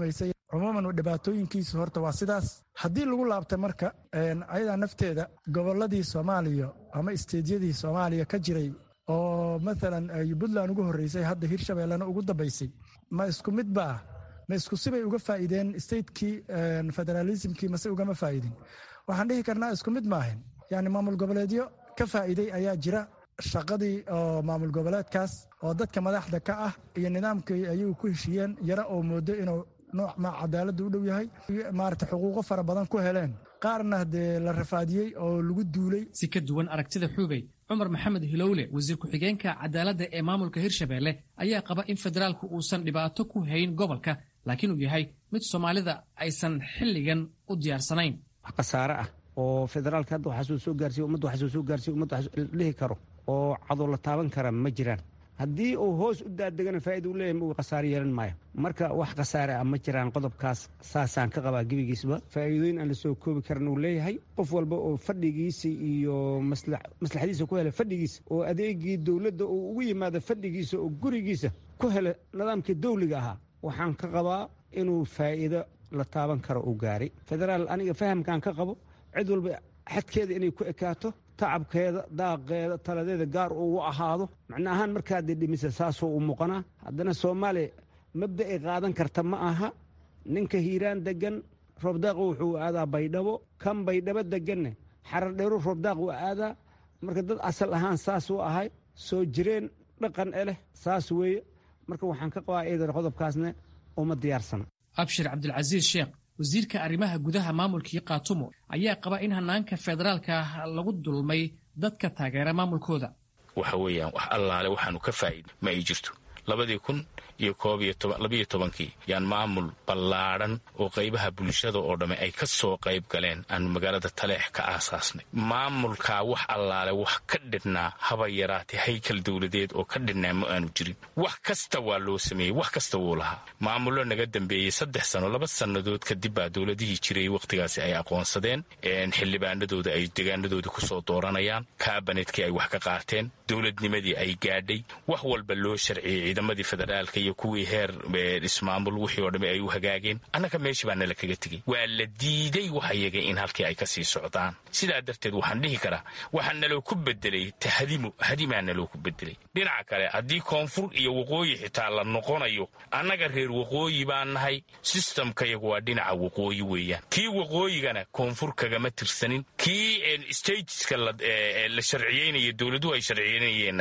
cumuuman dhibaatooyinkiisu horta waa sidaas haddii lagu laabta marka ayadaa nafteeda gobolladii soomaaliya ama isteedyadii soomaaliya ka jiray oo maalan puntland ugu horreysay hadda hirshabeellena ugu dambaysay ma isku mid ba ah ma isku sibay uga faa'iideen statekii federaalismkii mase ugama faa'idin waxaan dhihi karnaa isku mid maahan yani maamul goboleedyo ka faa'iiday ayaa jira shaqadii oo maamul goboleedkaas oo dadka madaxda ka ah iyo nidaamkii ayagu ku heshiiyeen yara oo moodo inuu nooc ma cadaaladda u dhow yahay maarata xuquuqo fara badan ku heleen qaarna dee la rafaadiyey oo lagu duulay si ka duwan aragtida xuubey cumar maxamed hilowle wasiir ku-xigeenka cadaaladda ee maamulka hirshabeelle ayaa qaba in federaalku uusan dhibaato ku hayn gobolka laakiin uu yahay mid soomaalida aysan xilligan u diyaarsanayn wax khasaare ah oo federaalka hadda waxaasuu soo gaarsiy ummadda waxaasuu soo gaarsiy ummadda waxaa dhihi karo oo cadow la taaban kara ma jiraan haddii uu hoos u daadegana faa'iida u leeyahay uu khasaare yeelan maayo marka wax khasaare ah ma jiraan qodobkaas saasaan ka qabaa gebigiisba faa'iidooyin aan la soo koobi karan uu leeyahay qof walba oo fadhigiisa iyo maslaxadiisa ku hela fadhigiisa oo adeegii dowladda uu ugu yimaado fadhigiisa oo gurigiisa ku hela nidaamkii dawliga ahaa waxaan ka qabaa inuu faa'iido la taaban karo uu gaaray federaal aniga fahamkaan ka qabo cid walba xadkeeda inay ku ekaato tacabkeeda daaqeeda taladeeda gaar uu ahaado macna ahaan markaadee dhimisa saasoo u muuqanaa haddana soomaaliya mabda ay qaadan karta ma aha ninka hiiraan degan roobdaaq wuxuu aadaa baydhabo kan baydhabo deganne xaradheeru roobdaaq uu aadaa marka dad asal ahaan saas u ahay soo jireen dhaqan e leh saas weeye marka waxaan ka qabaa eedan qodobkaasne uma diyaarsana abshir cabdilcasiis sheekh wasiirka arrimaha gudaha maamulkii kaatumo ayaa qaba in hanaanka federaalka lagu dulmay dadka taageera maamulkooda waxa weeyaan wax allaale waxaanu ka faa'iida ma ay jirto labadii kun iyo koob iyo labiyo tobankii yaan maamul ballaadhan oo qaybaha bulshada oo dhamme ay ka soo qayb galeen aanu magaalada taleex ka aasaasnay maamulkaa wax allaale wax ka dhidhnaa haba yaraatee haykal dowladeed oo ka dhidhnaa ma aanu jirin wax kasta waa loo sameeyey wax kasta wuu lahaa maamullo naga dambeeyey saddex sano laba sannadood kadib baa dowladihii jiray wakhtigaasi ay aqoonsadeen xildhibaanadooda ay degaanadooda ku soo dooranayaan kaabanetkii ay wax ka qaateen dowladnimadii ay gaadhay wax walba loo sharciyey ciidamadii federaalka iyo kuwii heer ismaamul wixii oo dhamme ay u hagaageen annaga meeshii baa nala kaga tegey waa la diiday wax iyaga in halkii ay ka sii socdaan sidaa darteed waxaan dhihi karaa waxaa naloo ku bedelay tahdimu hadimaa naloo ku bedelay dhinaca kale haddii koonfur iyo waqooyi xitaa la noqonayo annaga reer waqooyi baan nahay sistamkayagu waa dhinaca waqooyi weeyaan kii waqooyigana koonfur kagama tirsanin kii stateska la sharciyeynaya dowladuhu ay sharciyeynayeenna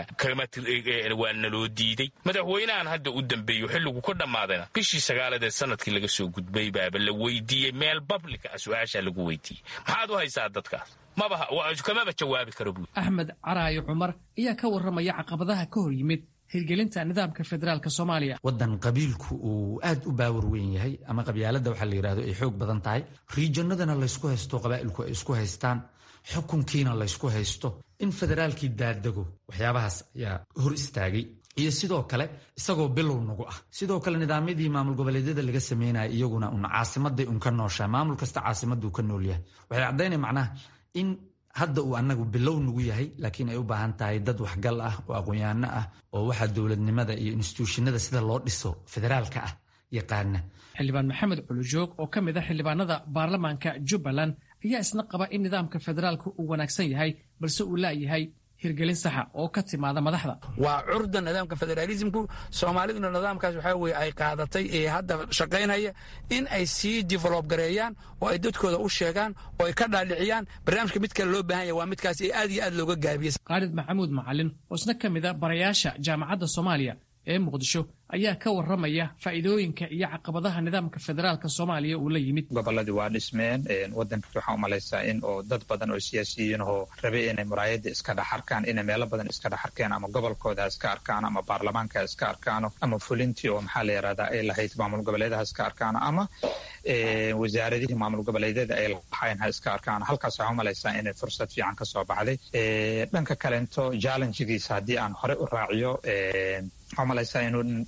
waa naloo diiday madaxweynahan hadda u dambeeyo xilligu ka dhammaadayna bishii sagaaladee sanadkii laga soo gudbay baaba la weydiiyey meel bablika ah su-aashaa lagu weydiiyey maxaad u haysaa dadkaas mabakamaba jawaabi karo buui axmed caraayo cumar ayaa ka warramaya caqabadaha ka hor yimid hirgelinta nidaamka federaalk soomaaliya waddan qabiilku uu aad u baawar weyn yahay ama qabyaaladda waxaa la yidhahdo ay xoog badan tahay riijanadana laysku haysto qabaa'ilku ay isku haystaan xukunkiina laysku haysto in federaalkii daadego waxyaabahaas ayaa hor istaagay iyo sidoo kale isagoo bilow nagu ah sidoo kale nidaamyadii maamul goboleedyada laga sameynaya iyaguna un caasimaday un ka nooshaa maamul kasta caasimaduu ka nool yahay waxay caddaynaya macnaha in hadda uu anagu bilow nagu yahay laakiin ay u baahan tahay dad waxgal ah oo aqoon-yaano ah oo waxaa dowladnimada iyo instituushinada sida loo dhiso federaalka ah yaqaana xildhibaan maxamed culujoog oo ka mid a xildhibaanada baarlamaanka jubbaland ayaa isna qaba in nidaamka federaalka uu wanaagsan yahay balse uu laayahay hirgelin saxa oo ka timaada madaxda waa curda nidaamka federaalismku soomaaliduna nidaamkaas waxaa weye ay qaadatay ee hadda shaqaynaya in ay sii develob gareeyaan oo ay dadkooda u sheegaan oo ay ka dhaaliciyaan barnaamijka mid kale loo baahan yahy waa midkaas ee aad iyo aad looga gaabiyey khaalid maxamuud macalin oo isna ka mid a barayaasha jaamacadda soomaaliya ee muqdisho ayaa ka warramaya faa'iidooyinka iyo caqabadaha nidaamka federaalka soomaaliya uu la yimid gobolladii waa dhismeen waddanka waxaan u malaysaa in oo dad badan oo siyaasiyiin oo rabe inay muraayadda iska dhex arkaan inay meelo badan iska dhex arkeen ama gobolkooda ha iska arkaano ama baarlamaanka ha iska arkaano ama fulintii oo maxaa la yidhahdaa ay lahayd maamul goboleedaha iska arkaano ama wasaaradihii maamul goboleedyada ay lahayn ha iska arkaano halkaas waxaan u malaysaa inay fursad fiican ka soo baxday dhanka kalento challengegiisa haddii aan hore u raaciyo waxaa malaysaa inuu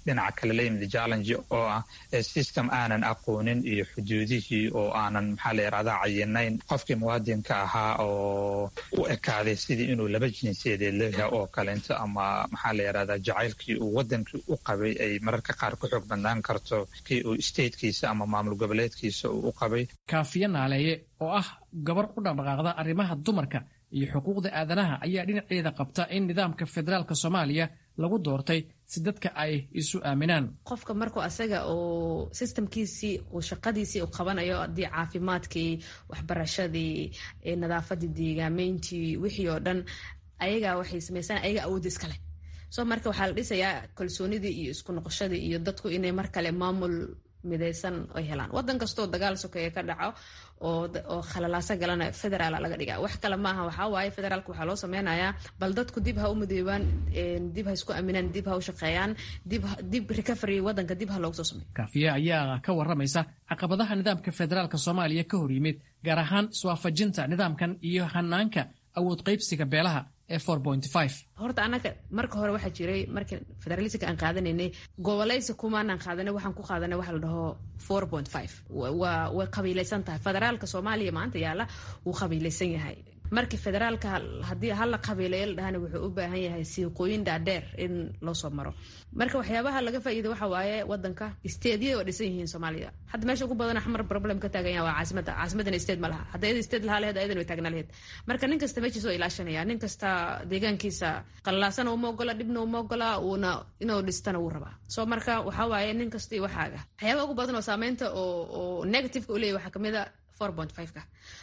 dhinaca kale la yimid challenge oo ah system aanan aqoonin iyo xuduudihii oo aanan maxaa la yidhahdaa cayinayn qofkii muwaadinka ahaa oo u ekaaday sidii inuu laba jinsiyadeed leeyahay oo kaleento ama maxaa la yidhahdaa jacaylkii uu wadankii u qabay ay mararka qaar ku xoog bandaan karto kii uu statekiisa ama maamul goboleedkiisa uu u qabay kaafiye naaleeye oo ah gabar u dhaqdhaqaaqda arrimaha dumarka iyo xuquuqda aadanaha ayaa dhinaceeda qabta in nidaamka federaalka soomaaliya lagu doortay si dadka ay isu aaminaan qofka markuu asaga uu sistamkiisii uu shaqadiisii u qabanayo haddii caafimaadkii waxbarashadii nadaafadii deegaameyntii wixii oo dhan ayagaa waxay sameysaan ayaga awoodda iskale so marka waxaa la dhisayaa kalsoonidii iyo isku noqoshadii iyo dadku inay mar kale maamul midaysan ay helaan wadan kastoo dagaal sokeeye ka dhaco oo khalalaaso galana federaala laga dhiga wax kale maaha waxaa waaye federaalka waxaa loo sameynayaa bal dadku dib ha u midoobaan dib ha isku aaminaan dib ha u shaqeeyaan dib recovery wadanka dib ha loogu soo sameeyo kaafiye ayaa ka waramaysa caqabadaha nidaamka federaalka soomaaliya ka hor yimid gaar ahaan iswaafajinta nidaamkan iyo hanaanka awood qaybsiga beelaha ee horta anaga marka hore waxaa jiray marka federalismka aan qaadanaynay goboleysi kumaanaan qaadanay waxaan ku qaadanay waxa la dhaho four point five waa way qabiilaysan tahay federaalka soomaaliya maanta yaalla wuu qabiilaysan yahay markii federaalka haddii hala qabiilayo la dhahana wuxuu u baahan yahay siiqooyin dhaadheer in loo soo maro marka waxyaabaha laga faa'iida waxa waaye wadanka steedyada waa dhisan yihiin soomaaliya hadda meesha ugu badan xamar problem ka taagan yaha waa caasimada caasimadana steed ma laha hadda iyada steed lahaa laheed ayadan way taagnaa laheed marka nin kasta meeshiisa oo ilaashanaya nin kasta deegaankiisa qallaasana uma ogola dhibna uma ogola uuna inuu dhistana wuu rabaa so marka waxaa waaye nin kasta iyo waxaaga waxyaabaha ugu badan oo saameynta oo negativeka u leeyahy waxaa kamid a ka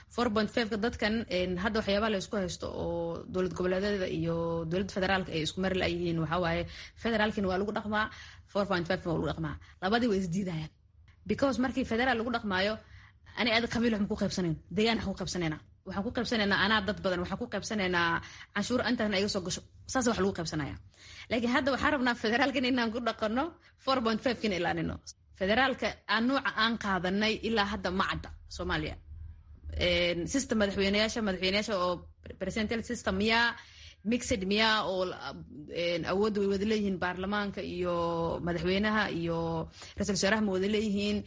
ka dadkan hadda waxyaabaha la isku haysto oo dowlad goboleedyada iyo dowladda federaalka ay isku mari layihiin waxaa waaye federaalkina waa lagu dhaqmaa waa lagu dhaqmaa labadii way isdiidayaan because markii federaal lagu dhaqmaayo ani aad qabiil waxma ku qaybsanayn deegaan waxaan ku qaybsanaynaa waxaan ku qaybsanaynaa anaa dad badan waxaan ku qaybsanaynaa canshuur intaasna iga soo gasho saas wax lagu qaybsanaya laakiin hadda waxaan rabnaa federaalkan inaan ku dhaqano four point five kina ilaanino federaalka aan nuuca aan qaadanay ilaa hadda ma cadda soomaaliya system madaxweyneyaasha madaxweyneyaasha oo presidential system miyaa mixed miyaa oo awoodda way wada leeyihiin baarlamaanka iyo madaxweynaha iyo ra-isul wasaaraha ma wada leeyihiin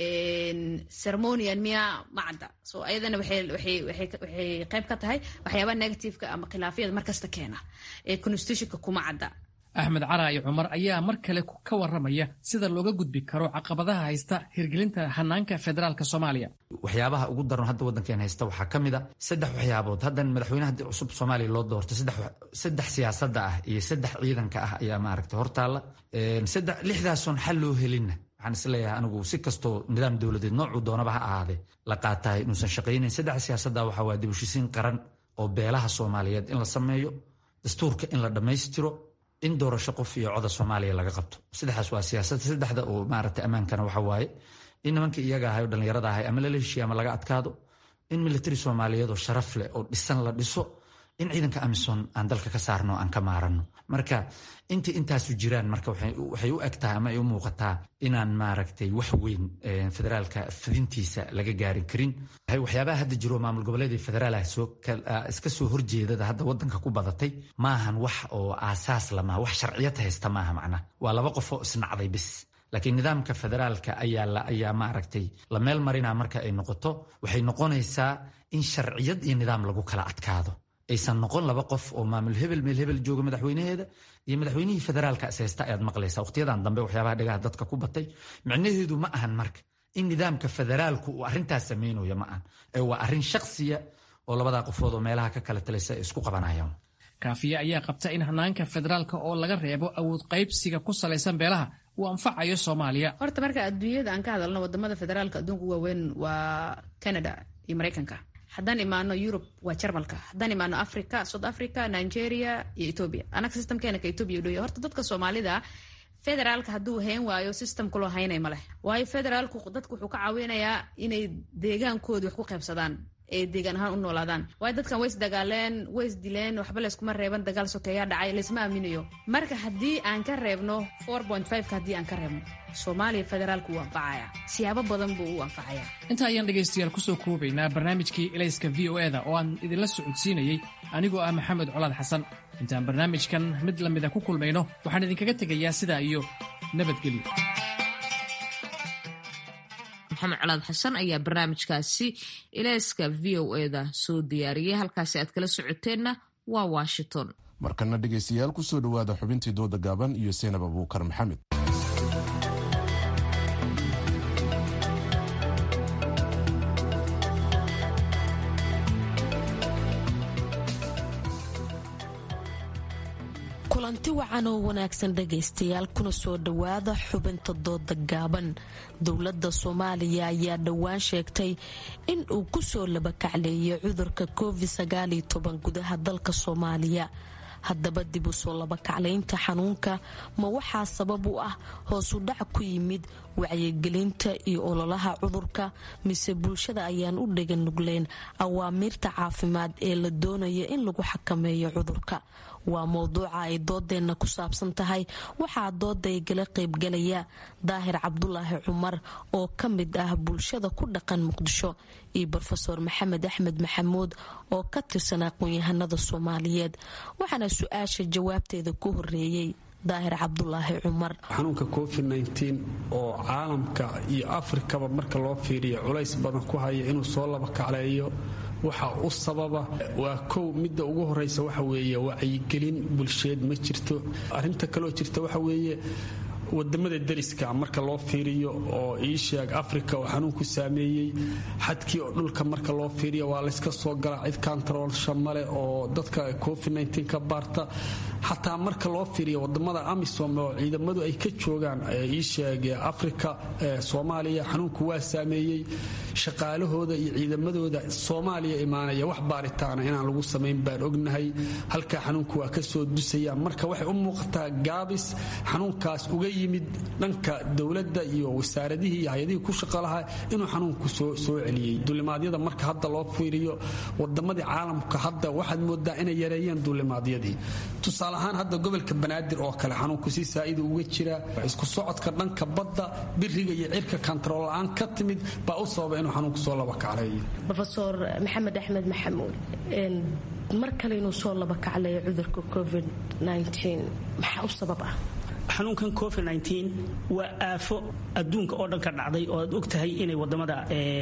ceremonian miyaa ma cadda so ayadana waxay qayb ka tahay waxyaabaha negativeka ama khilaafyada markasta keena ee constitutionka kuma cadda axmed caraa'i cumar ayaa mar kale ka waramaya sida looga gudbi karo caqabadaha haysta hirgelinta hanaanka federaalka soomaaliya waxyaabaha ugu daran hadda waddankeen haysta waxaa ka mid a saddex waxyaabood haddan madaxweynaha haddii cusub soomaaliya loo doorto saddex siyaasadda ah iyo saddex ciidanka ah ayaa maaragta hortaalla lixdaasoon xal loo helinna waxaan isleeyahay anigu si kastoo nidaam dowladeed noocuu doonaba ha ahaadee la qaatahay inuusan shaqaynayn saddex siyaasadda waxaa waa dibushiisiin qaran oo beelaha soomaaliyeed in la sameeyo dastuurka in la dhammaystiro in doorasho qof iyo coda soomaaliya laga qabto saddexdaas waa siyaasada saddexda oo maaragta ammaankana waxa waaye in nimanka iyaga ahay oo dhallinyarada ahay ama lala heshiiya ama laga adkaado in militari soomaaliyeed oo sharaf leh oo dhisan la dhiso in ciidanka amison aan dalka ka saarno aan ka maaranno marka intii intaasu jiraan marka waxay u eg tahay ama ay u muuqataa inaan maaragtay wax weyn federaalka fidintiisa laga gaari karin waxyaabaha hadda jiro maamul goboleedii federaalh iska soo horjeedada hadda wadanka ku badatay maahan wax oo aasaas lamaha wax sharciyad haysta maaha macnaha waa laba qof oo isnacday bis laakiin nidaamka federaalka ayaa maaragtay la meel marina marka ay noqoto waxay noqonaysaa in sharciyad iyo nidaam lagu kala adkaado aysan noqon laba qof oo maamul hebel meel hebel jooga madaxweynaheeda iyo madaxweynihii federaalka ishaysta ayaad maqlaysaa waqtiyadan dambe waxyaabaha dhagaha dadka ku batay micnaheedu ma ahan marka in nidaamka federaalku uu arrintaas samaynayo ma ahan ee waa arrin shaksiya oo labadaa qofood oo meelaha ka kala talaysa ay isku qabanayaan kaafiye ayaa qabta in hanaanka federaalka oo laga reebo awood qaybsiga ku salaysan beelaha uu anfacayo soomaaliya horta marka adduunyada aan ka hadalno wadamada federaalka adduunka waaweyn waa canada iyo maraykanka haddaan imaano yurub waa jarmalka haddaan imaano africa south africa nigeria iyo ethoobia anaga systemkeena ka ethoobia udhoya horta dadka soomaalida federaalka hadduu hayn waayo systemka loo haynay ma leh waayo federaalku dadku wuxuu ka caawinayaa inay deegaankooda wax ku qaybsadaan ee deegaan ahaan u noolaadaan waayo dadkan way isdagaaleen way isdileen waxba layskuma reeban dagaal sokeeyaa dhacay laysma aaminayo marka haddii aan ka reebno four point fiveka haddii aan ka reebno soomaaliya federaalku wuu anfacaya siyaabo badan buu u anfacaya inta ayaan dhegaystayaal kusoo koobaynaa barnaamijkii elayska v o eda oo aan idinla socodsiinayey anigoo ah maxamed colaad xasan intaan barnaamijkan mid lamida ku kulmayno waxaan idinkaga tegayaa sidaa iyo nabadgelyo maxamed colaad xasan ayaa barnaamijkaasi ilayska v o eda soo diyaariyey halkaasi aad kala socoteenna waa washington markana dhegaystayaal kusoo dhowaada xubintii dooda gaaban iyo seenab abuukar maxamed kulanti wacan oo wanaagsan dhagaystayaal kuna soo dhowaada xubinta dooda gaaban dowladda soomaaliya ayaa dhowaan sheegtay in uu kusoo labakacleeyay cudurka covid gudaha dalka soomaaliya haddaba dib u soo labakaclaynta xanuunka ma waxaa sabab u ah hoosu dhac ku yimid wacyigelinta iyo ololaha cudurka mise bulshada ayaan u dhegan nugleen awaamiirta caafimaad ee la doonaya in lagu xakameeyo cudurka waa mowduuca ay doodeenna ku saabsan tahay waxaa dooda igala qaybgalaya daahir cabdulaahi cumar oo ka mid ah bulshada ku dhaqan muqdisho iyo rofeor maxamed axmed maxamuud oo ka tirsan aqoon-yahanada soomaaliyeed waxaana su-aasha jawaabteeda ku horeeyey daahir cabdulaahi cumar xanuunka covid oo caalamka iyo afrikaba marka loo fiiriyo culays badan ku haya inuu soo laba kacleeyo waxa u sababa waa kow midda ugu horeysa waxa weeye wacyigelin bulsheed ma jirto arrinta kaloo jirta waxa weeye wadamada dariska marka loo fiiriyo oo iisheeg africa oo xanuunku saameeyey xadkii oo dhulka marka loo fiiriyo waa layska soo galaa cid kantaroolsha male oo dadka covid ka baarta xataa marka loo fiiriyo wadamada amisom oo ciidamadu ay ka joogaan iisheeg africa soomaaliya xanuunku waa saameeyey shaqaalahooda iyo ciidamadooda soomaaliya imaanaya wax baaritaana inaan lagu samayn baan ognahay halkaa xanuunku waa kasoo dusaya marka waxay u muuqataa gaabis xanuunkaas uga yimid dhanka dowladda iyo wasaaradihii iyo hay-adihii ku shaqo lahaa inuu xanuunku soo celiyey dulimaadyada marka hadda loo fiiriyo wadamadii caalamka hadda waxaad moodaa inay yareeyeen dulimaadyadii tusaale ahaan hadda gobolka banaadir oo kale xanuunku si saa'ida uga jira isku socodka dhanka badda biriga iyo cirka kantarool la-aan ka timid baa u sababa inuu xanuunku soo laba kacleeyo rofeor maxamed axmed maxamuud mar kale inuu soo laba kacleeyo cudurka covid maxaa u sabab ah xanuunkan covid waa aafo adduunka oo dhan ka dhacday oo aad og tahay inay wadamada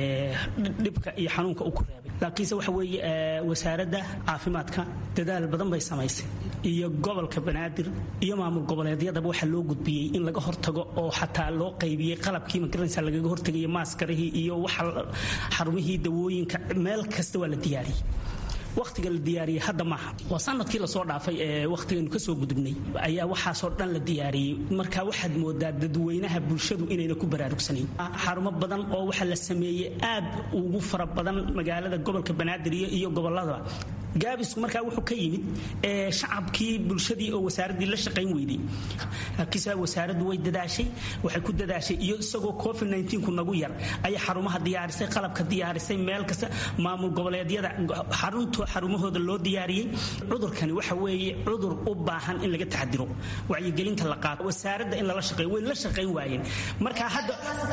dhibka iyo xanuunka u ku reebay laakiinse waxa weeye wasaaradda caafimaadka dadaal badan bay samaysay iyo gobolka banaadir iyo maamul goboleedyadaba waxaa loo gudbiyey in laga hortago oo xataa loo qaybiyey qalabkii magaranaysa lagaga hortagaya maaskarihii iyo waxa xarumihii dawooyinka meel kasta waa la diyaariyey wakhtiga la diyaariyey hadda maaha waa sanadkii lasoo dhaafay ee wakhtigaynu kasoo gudubnay ayaa waxaasoo dhan la diyaariyey marka waxaad moodaa dadweynaha bulshadu inayna ku baraarugsanayn xarumo badan oo waxaa la sameeyey aad ugu fara badan magaalada gobolka banaadir iyo goboladaba gaabisku markaa wuxuu ka yimid shacabkii bulshadii oo wasaaraddii la shaqayn weyday laakiinse wasaaraddu way dadaashay waxay ku dadaashay iyo isagoo covid ku nagu yar ayay xarumaha diyaarisay qalabka diyaarisay meel kasta maamul goboleedyada xarunta xarumahooda loo diyaariyey cudurkani waxa weeye cudur u baahan in laga taxadiro wacyigelinta la qaado wasaaradda in lala shaqeeyo way la shaqayn waayeen marka hadda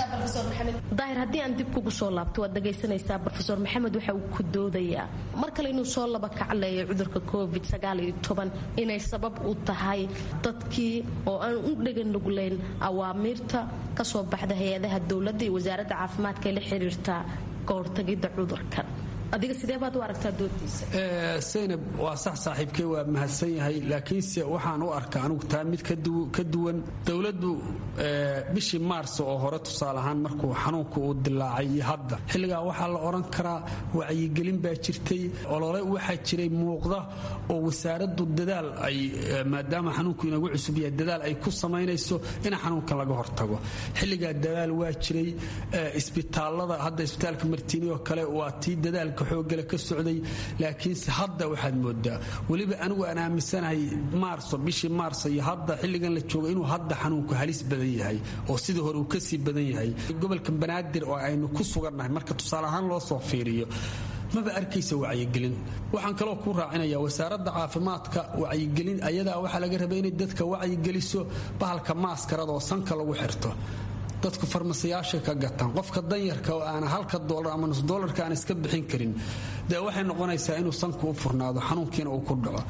daahir haddii aan dib kugu soo laabto waad dhagaysanaysaa rofeor maxamed waxa uu ku doodayaa mar kale inuu soo laba kacleeya cudurka covid inay sabab u tahay dadkii oo aan u dhegan nugleyn awaamiirta kasoo baxda hay-adaha dowladda iyo wasaaradda caafimaadka ee la xiriirta kahortagidda cudurkan adiga sidee baad u aragtaa doodiisa saynab waa sax saaxiibkey waa mahadsan yahay laakiinse waxaan u arkaa anugu taa mid ka duwan dowladdu bishii maars oo hore tusaale ahaan markuu xanuunku uu dilaacay iyo hadda xilligaa waxaa la odhan karaa wacyigelin baa jirtay olole waxaa jiray muuqda oo wasaaraddu dadaal ay maadaama xanuunku inagu cusub yahay dadaal ay ku samaynayso in xanuunkan laga hortago xilligaa dadaal waa jiray isbitaalada hadda isbitaalka martiini oo kale waa tii dadaalka xoogale ka socday laakiinse hadda waxaad moodaa weliba anigu aan aaminsanahay maarso bishii maarso iyo hadda xilligan la joogo inuu hadda xanuunku halis badan yahay oo sidii hore uu kasii badan yahay gobolka banaadir oo aynu ku sugannahay marka tusaale ahaan loo soo fiiriyo maba arkaysa wacyigelin waxaan kaloo ku raacinaya wasaaradda caafimaadka wacyigelin ayadaa waxaa laga rabay inay dadka wacyigeliso bahalka maaskarada oo sanka lagu xirto dadku farmasiyaashay ka gataan qofka danyarka oo aana halka dolar ama nus dolarka aan iska bixin karin dee waxay noqonaysaa inuu sanku u furnaado xanuunkiina uu ku dhaco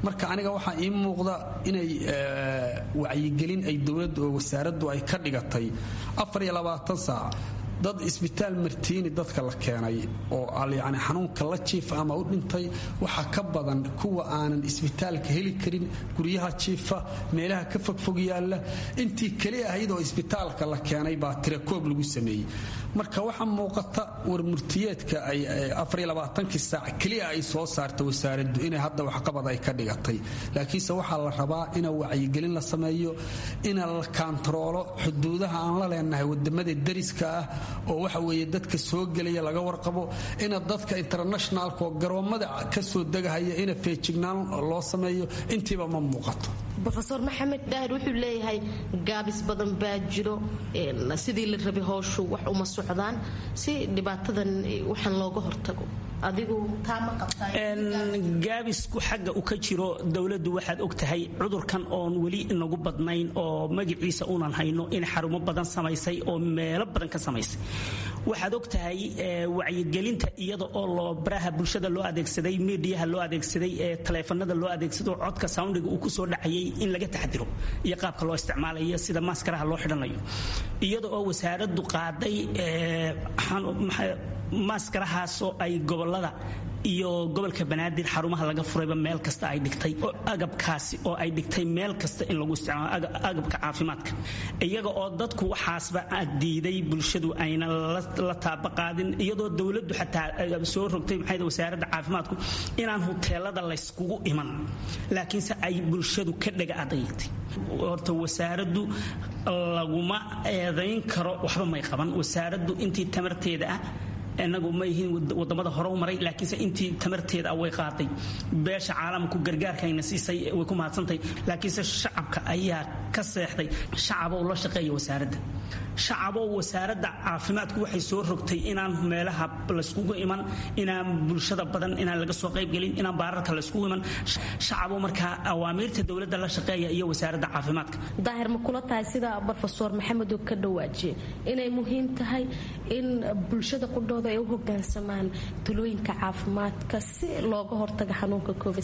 marka aniga waxaa ii muuqda inay wacyigelin ay dowladdu oo wasaaraddu ay ka dhigatay saac dad isbitaal martiini dadka la keenay oo yani xanuunka la jiifa ama u dhintay waxaa ka badan kuwa aanan isbitaalka heli karin guryaha jiifa meelaha ka fogfog yaalla intii keli ahayd oo isbitaalka la keenay baa tirakoob lagu sameeyey marka waxaa muuqata warmurtiyeedka kii saac keliya ay soo saarta wasaaraddu inay hadda waxqabad ay ka dhigatay laakiinse waxaa la rabaa ina wacyigelin la sameeyo ina la kaantaroolo xuduudaha aan la leenahay wadamada dariska ah oo waxa weeye dadka soo gelaya laga warqabo ina dadka internationalka oo garoommada ka soo degahaya ina feejignaan loo sameeyo intiiba ma muuqato rofeor maxamed daahir wuxuu leeyahay gaabis badan baa jiro sidii la rabay howshu wax uma socdaan si dhibaatadan waxaan looga hortago adigu taama gaabisku xagga u ka jiro dowladdu waxaad og tahay cudurkan oon weli inagu badnayn oo magaciisa unan hayno in xarumo badan samaysay oo meelo badan ka samaysay waxaad og tahay wacyigelinta iyada oo loo baraha bulshada loo adeegsaday midiyaha loo adeegsaday ee taleefanada loo adeegsado codka soundiga uu kusoo dhacayay in laga taxadiro iyo qaabka loo isticmaalayo sida maaskaraha loo xidhanayo iyada oo wasaaraddu qaaday maaskarahaasoo ay gobolada iyo gobolka banaadir xarumaha laga furayba meel kasta ay dhigtay oo agabkaasi oo ay dhigtay meel kasta in lagu isticmaalo agabka caafimaadka iyaga oo dadku waxaasba diiday bulshadu ayna la taabaqaadin iyadoo dowladdu xataa soo rogtay maxay wasaaradda caafimaadku inaan huteelada layskugu iman laakiinse ay bulshadu ka dhega adaytay horta wasaaraddu laguma eedayn karo waxba may qaban wasaaraddu intii tamarteeda ah inagu ma yihiin wadamada hore u maray laakiinse intii tamarteeda way qaaday beesha caalamku gargaarkayna siisay way ku mahadsantahay laakiinse shacabka ayaa ka seexday shacabow la shaqeeya wasaaradda shacabow wasaaradda caafimaadku waxay soo rogtay inaan meelaha layskugu iman inaan bulshada badan inaan laga soo qaybgelin inaan baararka layskugu iman shacabow markaa awaamiirta dowladda la shaqeeya iyo wasaaradda caafimaadka daahir ma kula tahay sida rofeor maxamed uu ka dhawaajiye inay muhiim tahay in bulshada qudhooda ay u hogaansamaan talooyinka caafimaadka si looga hortaga xanuunka covid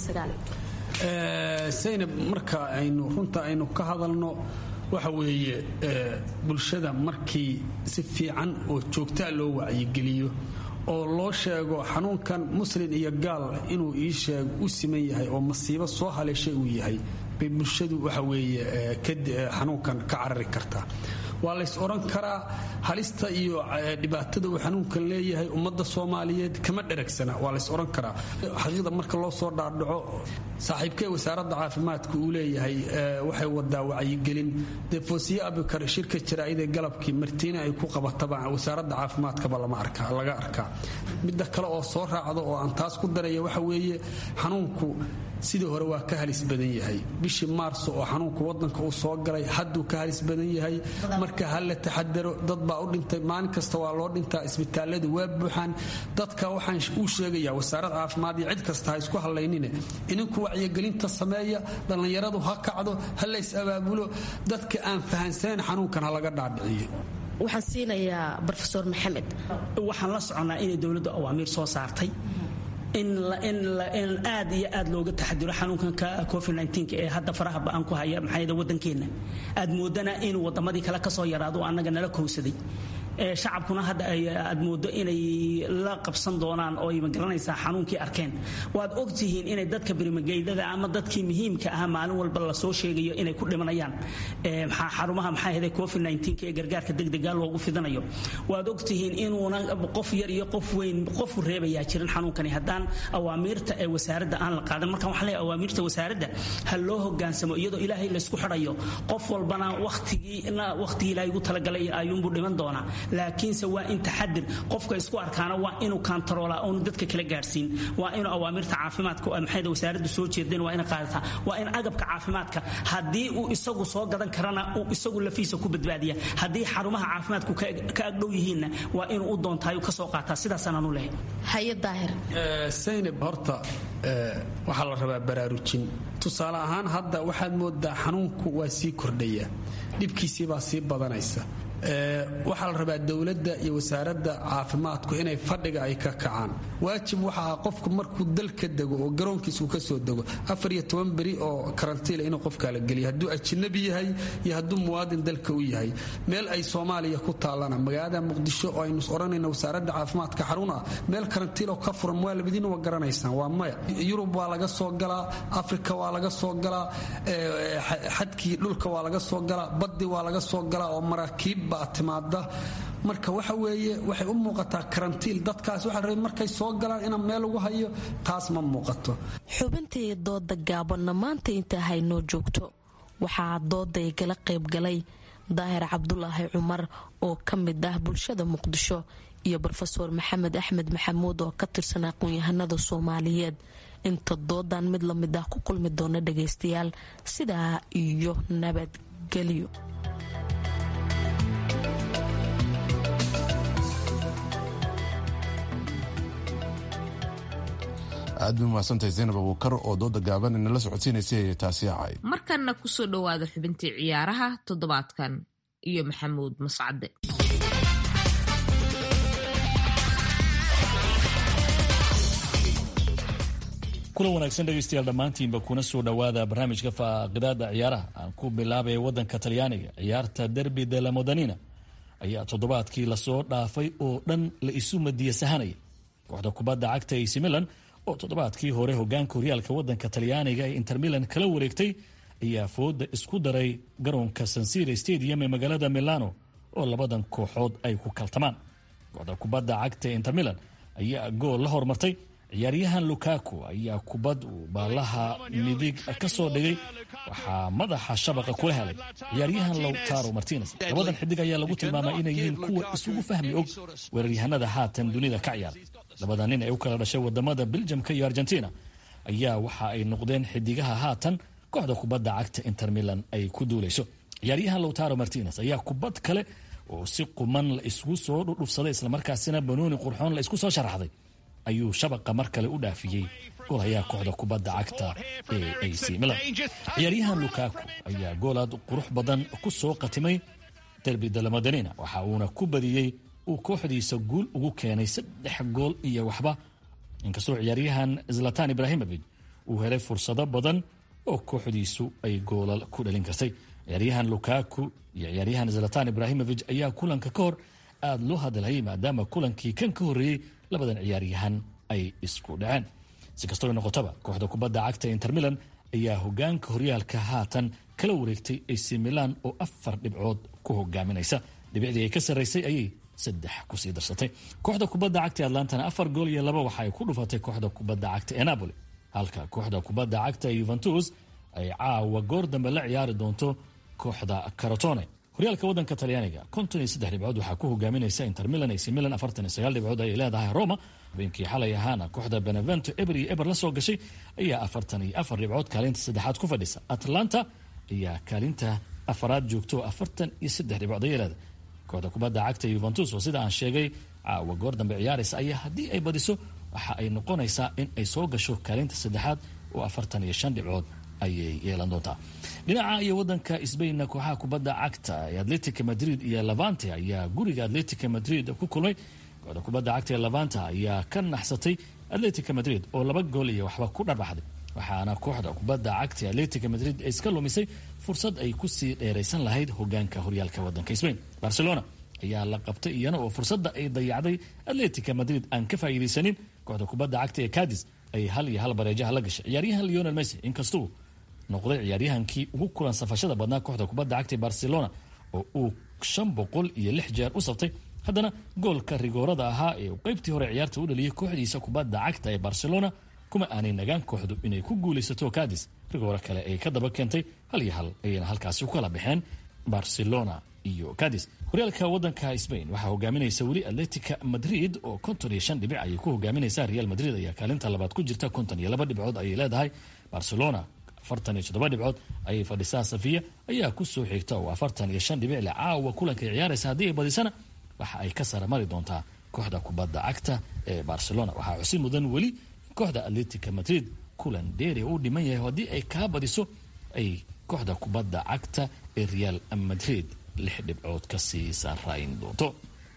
saynab marka aynu runta aynu ka hadalno waxa weeye bulshada markii si fiican oo joogtaa loo wacyigeliyo oo loo sheego xanuunkan muslin iyo gaal inuu ii sheeg u siman yahay oo masiibo soo haleeshay uu yahay bay bulshadu waxa weeye xanuunkan ka carari kartaa waa lays odhan karaa halista iyo dhibaatada uu xanuunkan leeyahay ummadda soomaaliyeed kama dheragsana waa lays odhan karaa xaqiiqda marka loo soo dhaadhaco saaxiibkee wasaaradda caafimaadka uu leeyahay waxay wadaa wacyigelin dee foosiye abikar shirka jaraa'idee galabkii martiina ay ku qabataba wasaaradda caafimaadkaba laga arkaa midda kale oo soo raacda oo aan taas ku daraya waxa weeye xanuunku sidii hore waa ka halis badan yahay bishii maarso oo xanuunku wadanka uu soo galay hadduu ka halis badan yahay marka ha la taxadaro dad baa u dhintay maalin kasta waa loo dhintaa isbitaaladu waa buuxaan dadka waxaan uu sheegayaa wasaarad caafimaad iyo cid kasta ha isku hallaynine ininku wacyigelinta sameeya dhallinyaradu ha kacdo ha lays abaabulo dadka aan fahansanayn xanuunkan ha laga dhaadhiciyo waxaan siinayaa rofeor maxamed waxaan la soconnaa inay dowladdu awaamiir soo saartay in aad iyo aad looga taxadiro xanuunkanka covid ee hadda faraha ba-an ku haya maxaa wadankeenna aad moodana inuu wadamadii kale kasoo yaraado annaga nala kowsaday shacabkuna hadda aad moodo inay la qabsan doonaan oo ay magaranaysaa xanuunkii arkeen waad ogtihiin inay dadka birimageydada ama dadkii muhiimka ah maalin walba lasoo sheegayo inay ku dhimanayaan xarumaha maxaa ahday covid ee gargaarka degdega loogu fidanayo waad ogtihiin inuuna qof yar iyo qof weyn qofu reebayaa jirin xanuunkani haddaan awaamiirta ee wasaaradda aan la qaadan markaan waxaa leeyahay awaamiirta wasaaradda ha loo hogaansamo iyadoo ilaahay laysku xidhayo qof walbana waqtigii waqtigii ilaahay ugu talagalay ayuunbuu dhiman doonaa laakiinse waa in taxadir qofka isku arkaana waa inuu kaantaroolaa oonu dadka kala gaadhsiin waa inuu awaamirta caafimaadka maxayda wasaaraddu soo jeedeen waa ina qaadataa waa in agabka caafimaadka haddii uu isagu soo gadan karana uu isagu lafiisa ku badbaadiya haddii xarumaha caafimaadku ka agdhow yihiinna waa inuu u doontaayu ka soo qaataa sidaasanaanu lehay haye daahir saynab horta waxaa la rabaa baraarujin tusaale ahaan hadda waxaad moodaa xanuunku waa sii kordhaya dhibkiisii baa sii badanaysa waxaa la rabaa dowladda iyo wasaaradda caafimaadku inay fadhiga ay ka kacaan waajib waxa ah qofku markuu dal ka dego oo garoonkiisa uu ka soo dego afar iyo toban beri oo karantiila inuu qofkaa la geliya hadduu ajnabi yahay iyo hadduu muwaadin dalka u yahay meel ay soomaaliya ku taallana magaalada muqdisho oo aynu odhanayna wasaaradda caafimaadka xarun ah meel karantiil oo ka furan waa labadiina waa garanaysaan waa maya yurub waa laga soo galaa afrika waa laga soo galaa xadkii dhulka waa laga soo galaa baddi waa laga soo galaa oo maraakiib baa timaada marka waxa weeye waxay u muuqataa karantiil dadkaas waxaa rabay markay soo galaan inaan meel ugu hayo taas ma muuqato xubintii dooda gaabanna maanta intaa haynoo joogto waxaa dooday gala qaybgalay daahir cabdulaahi cumar oo ka mid ah bulshada muqdisho iyo rofeor maxamed axmed maxamuud oo ka tirsan aqoon-yahanada soomaaliyeed inta doodan mid lamid ah ku kulmi doona dhagaystayaal sidaa iyo nabadgelyo aad bay umahadsantahay zaynab abuukar oo dooda gaaban inala socodsiinaysay taasi ahayd markanna kusoo dhowaada xubintii ciyaaraha toddobaadkan iyo maxamuud mascade kulan wanaagsan dhegaystayaal dhammaantiinba kuna soo dhowaada barnaamijka faaqidaada ciyaaraha aan ku bilaabaya wadanka talyaaniga ciyaarta derbi de la modanina ayaa toddobaadkii lasoo dhaafay oo dhan la isu madiya sahanaya kooxda kubadda cagta ac milan oo toddobaadkii hore hogaanka horyaalka wadanka talyaaniga ee inter milan kala wareegtay ayaa fooda isku daray garoonka sansira stadium ee magaalada milano oo labadan kooxood ay ku kaltamaan kooxda kubadda cagta ee inter milan ayaa gool la hormartay ciyaaryahan lukaku ayaa kubad uu baalaha midig ka soo dhigay waxaa madaxa shabaqa kula helay ciyaaryahan lowtaro martines labadan xidig ayaa lagu tilmaamay inay yihiin kuwa isugu fahmi og weeraryahanada haatan dunida ka ciyaara labada nin ee u kala dhashay wadamada beljamka iyo argentina ayaa waxa ay noqdeen xidigaha haatan kooxda kubadda cagta inter milan ay ku duulayso ciyaaryahan lowtaro martines ayaa kubad kale oo si quman la isgu soo dhudhufsaday islamarkaasina banooni qurxoon la isku soo sharaxday ayuu shabaqa mar kale u dhaafiyey golayaa kooxda kubadda cagta ee ac milan ciyaaryahan lukaku ayaa goolaad qurux badan ku soo qatimay derbi dalamodanina waxa uuna ku badiyey uu kooxdiisa guul ugu keenay saddex gool iyo waxba inkastoo ciyaaryahan zlatan ibrahimovic uu helay fursado badan oo kooxdiisu ay goolal ku dhalin kartay ciyaaryahan lukaku iyo ciyaaryahan zlatan ibrahimovic ayaa kulanka ka hor aada loo hadalhayay maadaama kulankii kan ka horreeyey labadan ciyaaryahan ay isku dhaceen si kastoo noqotaba kooxda kubadda cagta inter milan ayaa hogaanka horyaalka haatan kala wareegtay ac milan oo afar dhibcood ku hogaaminaysa dhibicdii ay ka sarraysay ayay saddex kusii darsatay kooxda kubadda cagta atlantana afar gool iyo laba waxa ay ku dhufatay kooxda kubadda cagta ee napoli halka kooxda kubadda cagta yuventus ay caawa goor dambe la ciyaari doonto kooxda caratone horyaalka wadanka talyaaniga konton iyo saddex dhibcood waxaa ku hogaaminaysa inter milan ac milan afartan iyo sagaal dhibcood ayay leedahay roma habeenkii xalay ahaana kooxda benevento eber iyo eber la soo gashay ayaa afartan iyo afar dhibcood kaalinta saddexaad ku fadhisa atlanta ayaa kaalinta afaraad joogto afartan iyo saddex dhibcood ayay leedahay kooxda kubadda cagta yuventus oo sida aan sheegay caawa goor dambe ciyaaraysa ayaa haddii ay badiso waxa ay noqonaysaa in ay soo gasho kaalinta saddexaad oo afartan iyo shan dhibcood ayay yeelan doontaa dhinaca iyo wadanka sbainna kooxaha kubadda cagta ee atletica madrid iyo levante ayaa guriga atletica madrid ku kulmay kooxda kubadda cagta ee levante ayaa ka naxsatay atletica madrid oo laba gool iyo waxba ku dharbaxday waxaana kooxda kubadda cagta ee atletica madrid iska lumisay fursad ay kusii dheeraysan lahayd hogaanka horyaalka wadanka sbain barcelona ayaa la qabtay iyana oo fursadda ay dayacday atletica madrid aan ka faa'iidaysanin kooxda kubadda cagta ee cadis ay hal iyo hal bareejaha la gashay ciyaaryahan leonel messi inkastuu noqday ciyaaryahankii ugu kulan safashada badnaa kooxda kubadda cagta ee barcelona oo uu shan boqol iyo lix jeer u saftay haddana goolka rigoorada ahaa ee uu qaybtii hore ciyaarta u dhaliyay kooxdiisa kubadda cagta ee barcelona kuma aanay nagaan kooxdu inay ku guulaysato cadis rigooro kale ay ka daba keentay hal iyo hal ayayna halkaasi ku kala baxeen barcelona iyo cadis horyaalka wadanka spain waxaa hogaaminaysa weli atletica madrid oo konton iyo shan dhibic ayay ku hogaaminaysaa real madrid ayaa kaalinta labaad ku jirta konton iyo laba dhibcood ayay leedahay barcelona afartan iyo toddoba dhibcood ayay fadhisaa safiya ayaa ku soo xigta oo afartan iyo shan dhibic le caawa kulankay ciyaaraysa haddii ay badisana waxa ay ka sara mari doontaa kooxda kubadda cagta ee barcelona waxaa xusi mudan weli in kooxda atletica madrid kulan dheeri uu dhiman yahay haddii ay kaa badiso ay kooxda kubadda cagta ee real madrid lix dhibcood kasii saarayn doonto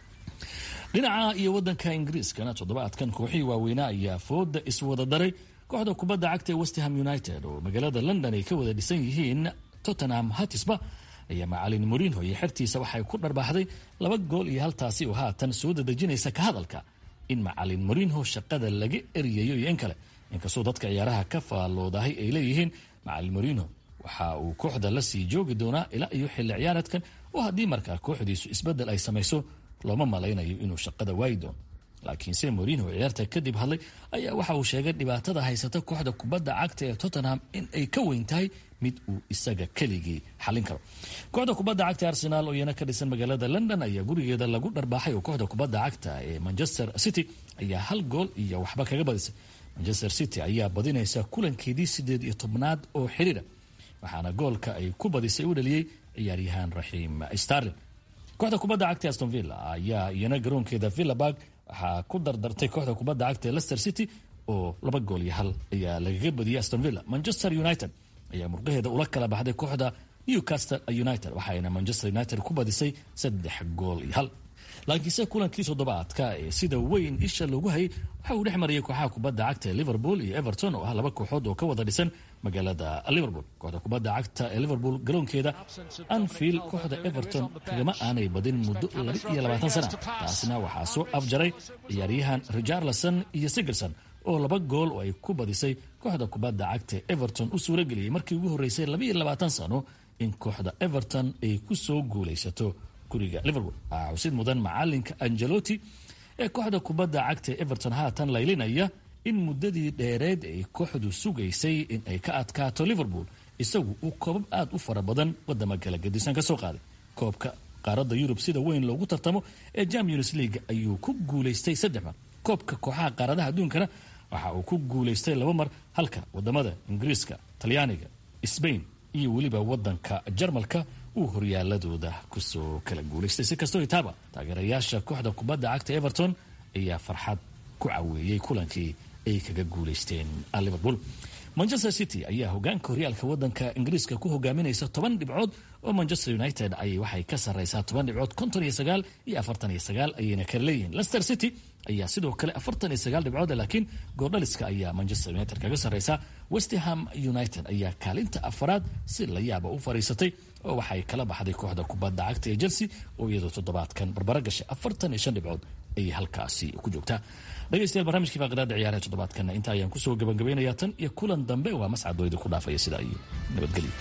dhinaca iyo wadanka ingiriiskana toddobaadkan kooxihii waaweynaa ayaa fooda iswada daray kooxda kubadda cagta ee westham united oo magaalada london ay ka wada dhisan yihiin tottenham hatisba ayaa macalin morinho iyo xertiisa waxay ku dharbaaxday laba gool iyo haltaasi oo haatan soo dadejinaysa ka hadalka in macalin morinho shaqada laga eryayo iyo in kale inkastoo dadka ciyaaraha ka faalloodahay ay leeyihiin macalin morinho waxa uu kooxda la sii joogi doonaa ilaa iyo xilli ciyaareedkan oo haddii markaa kooxdiisu isbeddel ay samayso looma malaynayo inuu shaqada waayi doono laakiinse morinho ciyaarta kadib hadlay ayaa waxa uu sheegay dhibaatada haysata kooxda kubadda cagta ee tottenham in ay ka weyn tahay mid uu isaga keligii xalin karo kooxda kubadda cagta arsenaal oo iyana ka dhisan magaalada london ayaa gurigeeda lagu dharbaaxay oo kooxda kubadda cagta ee manchester city ayaa hal gool iyo waxba kaga badisay manchester city ayaa badinaysa kulankeedii sideed iyo tobnaad oo xiriira waxaana goolka ay ku badisay u dhaliyey ciyaaryahaan raxiim starlin kooxda kubadda cagta aston villa ayaa iyana garoonkeeda villaburg waxaa ku dardartay kooxda kubadda cagta ee leicester city oo laba gool iyo hal ayaa lagaga badiyay aston villa manchester united ayaa murqaheeda ula kala baxday kooxda newcastle united waxaayna manchester united ku badisay saddex gool iyo hal laakiinse kulankii toddobaadka ee sida weyn isha loogu hayay waxa uu dhex marayay kooxaha kubadda cagta ee liverpool iyo everton oo ah laba kooxood oo ka wada dhisan magaalada liverpool kooxda kubadda cagta ee liverpool garoonkeeda anfield kooxda everton kagama aanay badin muddo laba iyo labaatan sana taasna waxaa soo afjaray ciyaaryahan richarlison iyo sigerson oo laba gool oo ay ku badisay kooxda kubadda cagta ee everton u suurageliyey markii ugu horreysay labaiyo labaatan sano in kooxda everton ay ku soo guulaysato guriga liverpool waxaa xusid mudan macalinka angelotti ee kooxda kubadda cagta ee everton haatan laylinaya in muddadii dheereed ay kooxdu sugaysay in ay ka adkaato liverpool isagu uu koobab aad u fara badan wadama kala gadisan ka soo qaaday koobka qaaradda yurub sida weyn loogu tartamo ee champions league ayuu ku guulaystay saddex mar koobka kooxaha qaaradaha adduunkana waxa uu ku guulaystay laba mar halka wadamada ingiriiska talyaaniga sbain iyo weliba wadanka jarmalka uu horyaaladooda kusoo kala guulaystay si kastoo itaaba taageerayaasha kooxda kubadda cagta everton ayaa farxad ku caweeyey kulankii ay kaga guulaysteen liverpool manchester city ayaa hogaanka horyaalka wadanka ingiriiska ku hogaaminaysa toban dhibcood oo manchester united ay waxay ka sarreysaa toban dhibcood konton iyo sagaal iyo afartan iyo sagaal ayayna kala leeyihiin leicester city ayaa sidoo kale afartan iyo sagaal dhibcood laakiin goordhaliska ayaa manchester united kaga sarreysaa westham united ayaa kaalinta afaraad si la yaaba u fariisatay oo waxay kala baxday kooxda kubadda cagta ee chelsea oo iyadoo toddobaadkan barbaro gashay afartan iyo shan dhibcood ayay halkaasi ku joogtaa dhegeystayaal barnaamijkii faaqidaada ciyaaraha toddobaadkana inta ayaan kusoo gabagabaynayaa tan iyo kulan dambe waa mascadooyda ku dhaafaya sidaa iyo nabadgelyo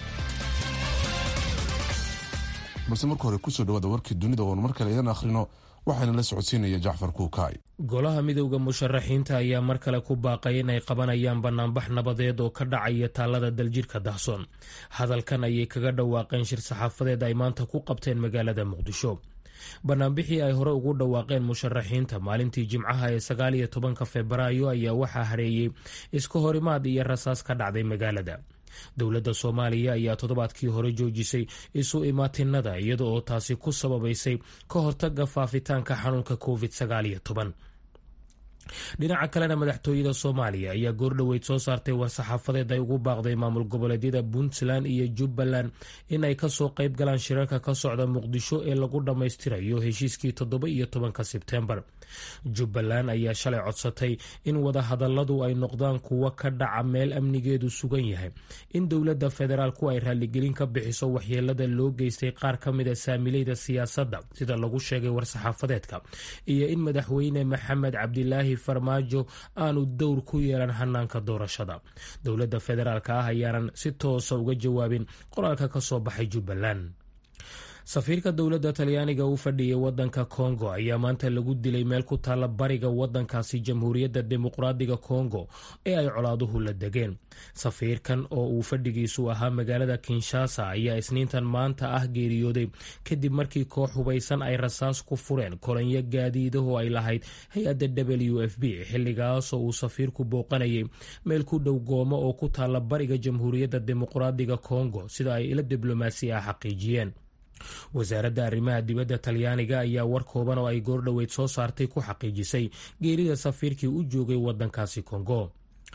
balse marka hore kusoo dhawaada warkii dunida oonu mar kale idan akhrino waxaana la socodsiinaya jacfar kuukaay golaha midowda musharaxiinta ayaa mar kale ku baaqay inay qabanayaan banaanbax nabadeed oo ka dhacaya taalada daljirka dahsoon hadalkan ayay kaga dhawaaqeen shir saxaafadeed ay maanta ku qabteen magaalada muqdisho banaanbixii ay hore ugu dhawaaqeen musharaxiinta maalintii jimcaha ee sagaal iyo tobanka febraayo ayaa waxaa hareeyey iska horimaad iyo rasaas ka dhacday magaalada dowladda soomaaliya ayaa toddobaadkii hore joojisay isu imaatinada iyada oo taasi ku sababaysay ka hortaga faafitaanka xanuunka covid sagaal iyo toban dhinaca kalena madaxtooyada soomaaliya ayaa goordhoweyd soo saartay war-saxaafadeed ay ugu baaqday maamul goboleedyada puntland iyo jubbaland in ay kasoo qayb galaan shirarka ka socda muqdisho ee lagu dhammaystirayo heshiiskii toddoba iyo tobanka sebtembar jubbaland ayaa shalay codsatay in wadahadaladu ay noqdaan kuwo ka dhaca meel amnigeedu sugan yahay in dowladda federaalku ay raaligelin ka bixiso waxyeelada loo geystay qaar ka mida saamileyda siyaasadda sida lagu sheegay war-saxaafadeedka iyo in madaxweyne maxamed cabdilaahi farmaajo aanu dowr ku yeelan hanaanka doorashada dowladda federaalk ah ayaanan si toosa uga jawaabin qoraalka ka soo baxay jubbaland safiirka dowladda talyaaniga u fadhiyay wadanka kongo ayaa maanta lagu dilay meel ku taalla bariga wadankaasi jamhuuriyadda dimuqraadiga kongo ee ay colaaduhu la degeen safiirkan oo uu fadhigiisu ahaa magaalada kinshasa ayaa isniintan maanta ah geeriyooday kadib markii koox hubaysan ay rasaas ku fureen kolanyo gaadiidaho ay lahayd hay-adda w f b xilligaasoo uu safiirku booqanayay meel ku dhow goomo oo ku taalla bariga jamhuuriyadda dimuqraadiga kongo sida ay ila diblomaasi ah xaqiijiyeen wasaaradda arrimaha dibadda talyaaniga ayaa war kooban oo ay goordhoweyd soo saartay ku xaqiijisay geerida safiirkii u joogay wadankaasi kongo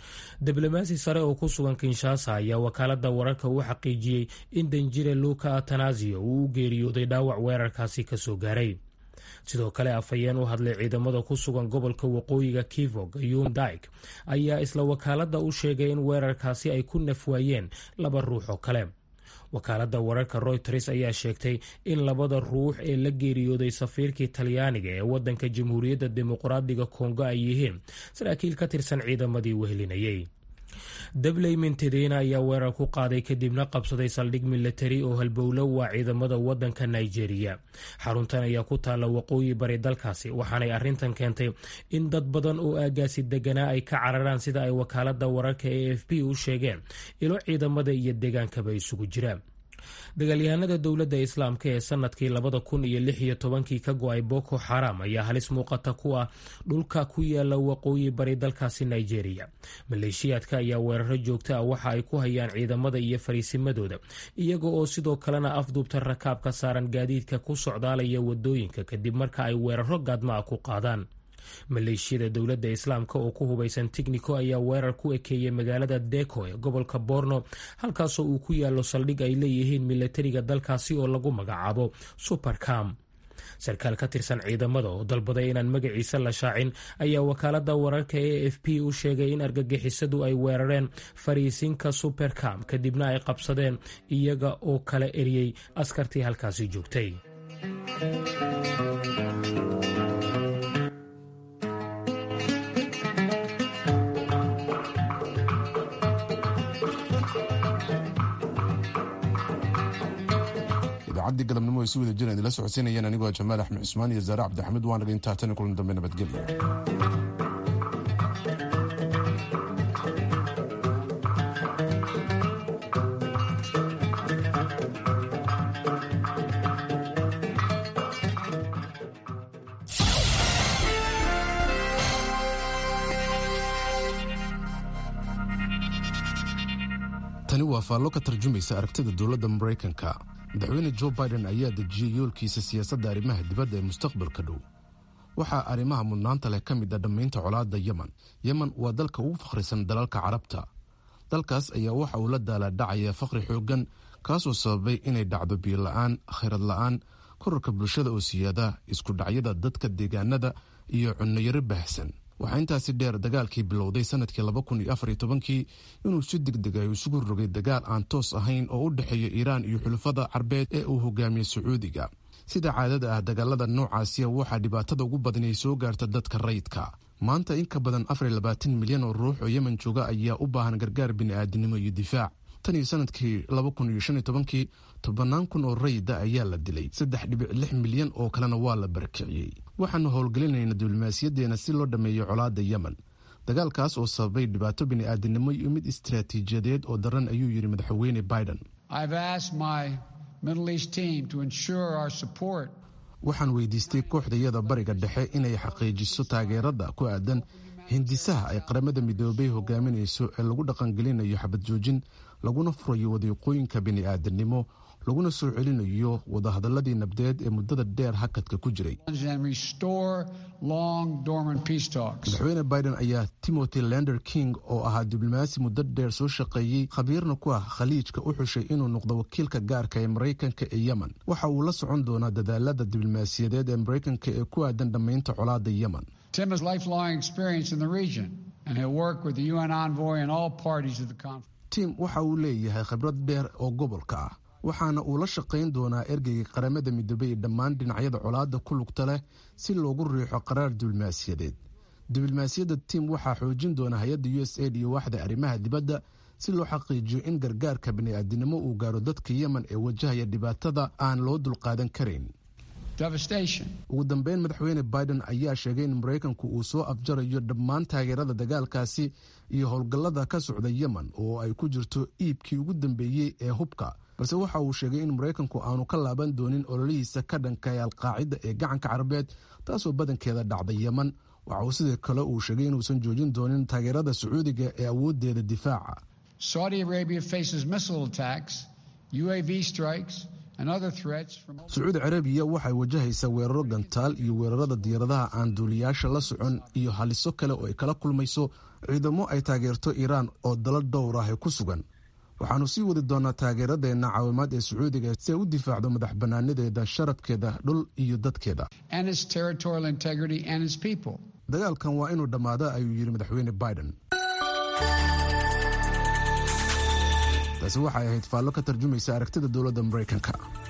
diblomaasi sare oo ku sugan kinshasa ayaa wakaalada wararka u xaqiijiyey in danjire luka atanasio uu u geeriyooday dhaawac weerarkaasi kasoo gaaray sidoo kale afhayeen u hadlay ciidamada ku sugan gobolka waqooyiga kivog yundaik ayaa isla wakaalada u sheegay in weerarkaasi ay ku nafwaayeen laba ruux oo kale wakaalada wararka royters ayaa sheegtay in labada ruux ee la geeriyooday safiirkii talyaaniga ee wadanka jamhuuriyadda dimuqraadiga kongo ay yihiin saraakiil ka tirsan ciidamadii wehelinayay dabley mintedena ayaa weerar ku qaaday kadibna qabsaday saldhig milatari oo halbowlo waa ciidamada wadanka nigeria xaruntan ayaa ku taalla waqooyi bari dalkaasi waxaanay arrintan keentay in dad badan oo aagaasi deganaa ay ka cararaan sida ay wakaalada wararka e f b u sheegeen ilo ciidamada iyo deegaankaba isugu jiraan dagaalyahanada dowladda islaamka ee sanadkii labada kun iyo lix iyo tobankii ka go-ay boko xaram ayaa halis muuqata ku ah dhulka ku yaala waqooyi bari dalkaasi nigeria maleeshiyaadka ayaa weeraro joogta ah waxa ay ku hayaan ciidamada iyo fariisimadooda iyaga oo sidoo kalena afduubta rakaabka saaran gaadiidka ku socdaalaya wadooyinka kadib marka ay weeraro gaadma ah ku qaadaan maleeshiyada dowladda islaamka oo ku hubaysan tignico ayaa weerar ku ekeeyey magaalada deko ee gobolka borno halkaasoo uu ku yaalo saldhig ay leeyihiin milatariga dalkaasi oo lagu magacaabo supercam sarkaal ka tirsan ciidamada oo dalbaday inaan magaciisa la shaacin ayaa wakaalada wararka e f p u sheegay in argagixisadu ay weerareen fariisinka supercam kadibna ay qabsadeen iyaga oo kala eriyey askartii halkaasi joogtay idaacadii galabnimo ay si wada jiraan idila socodsiinayeen anigoo jamaal axmed cusmaan iyo zaare cabdixamiid waan naga intaa tan kulan dambe nabadgelyo tani waa faallo ka tarjumaysa aragtida dowladda maraykanka madaxweyne jo biden ayaa dejiyey yoolkiisa siyaasadda arrimaha dibadda ee mustaqbalka dhow waxaa arrimaha mudnaanta leh ka mid a dhammaynta colaadda yemen yemen waa dalka ugu fakhrisan dalalka carabta dalkaas ayaa waxa uu la daalaadhacaya fakhri xooggan kaasoo sababay inay dhacdo biyola-aan khayrad la-aan korarka bulshada oo siyaada isku dhacyada dadka deegaanada iyo cunnayaro baahsan waxaa intaasi dheer dagaalkii bilowday sanadkii laba kun iyo afar iyo tobankii inuu si degdeg ay isugu rogay dagaal aan toos ahayn oo u dhexeeya iiraan iyo xulafada carbeed ee uu hogaamiyey sacuudiga sida caadada ah dagaalada noocaasiya waxaa dhibaatada ugu badan ay soo gaarta dadka rayidka maanta in ka badan afar iyo labaatan milyan oo ruux oo yemen jooga ayaa u baahan gargaar bini'aadinimo iyo difaac tan iyo sanadkii laba kun iyo shan iyo tobankii tobannaan kun oo rayida ayaa la dilay saddex dhibic lix milyan oo kalena waa la barakiciyey waxaanu howlgelinayna diblomaasiyadeena si loo dhammeeyo colaadda yemen dagaalkaas oo sababay dhibaato bini'aadinimo iyo mid istaraatiijiyadeed oo daran ayuu yidhi madaxweyne biden waxaan weydiistay kooxdayada bariga dhexe inay xaqiijiso taageerada ku aadan hindisaha ay qaramada midoobay hogaaminayso ee lagu dhaqangelinayo xabad joojin laguna furayo wadiiqooyinka bini'aadanimo laguna soo celinayo wadahadaladii nabdeed ee muddada dheer hakadka ku jiray madaxweyne biden ayaa timothy lander king oo ahaa diblomaasi muddo dheer soo shaqeeyey khabiirna ku ah khaliijka u xushay inuu noqdo wakiilka gaarka ee maraykanka ee yemen waxa uu la socon doonaa dadaalada diblomaasiyadeed ee maraykanka ee ku aadan dhammaynta colaadda yemen tim waxa uu leeyahay khibrad dheer oo gobolka ah waxaana uu la shaqayn doonaa ergeyga qaramada midoobay ee dhammaan dhinacyada colaadda ku lugta leh si loogu riixo qaraar diblomaasiyadeed diblomaasiyadda tim waxaa xoojin doona hay-adda u s aid iyo waaxda arrimaha dibadda si loo xaqiijiyo in gargaarka bini'aadinimo uu gaaro dadka yemen ee wajahaya dhibaatada aan loo dulqaadan karayn ugu dambeyn madaxweyne biden ayaa sheegay in maraykanku uu soo afjarayo dhammaan taageerada dagaalkaasi iyo howlgallada ka socda yemen oo ay ku jirto iibkii ugu dambeeyey ee hubka balse waxa uu sheegay in maraykanku aanu ka laaban doonin ololihiisa ka dhanka ee alqaacida ee gacanka carabeed taasoo badankeeda dhacda yemen waxa uu sidoo kale uu sheegay inuusan joojin doonin taageerada sacuudiga ee awoodeeda difaaca sacuudi carabiya waxay wajahaysaa weeraro gantaal iyo weerarada diyaaradaha aan duuliyaasha la socon iyo haliso kale oo ay kala kulmayso ciidamo ay taageerto iiraan oo dalo dhowr ah ku sugan waxaannu sii wadi doonaa taageeradeenna caawimaad ee sacuudiga si ay u difaacdo madax bannaanadeeda sharafkeeda dhul iyo dadkeeda dagaalkan waa inuu dhammaado ayuu yidhi madaxweyne biden taasi waxay ahayd faallo ka tarjumaysa aragtida dowladda maraykanka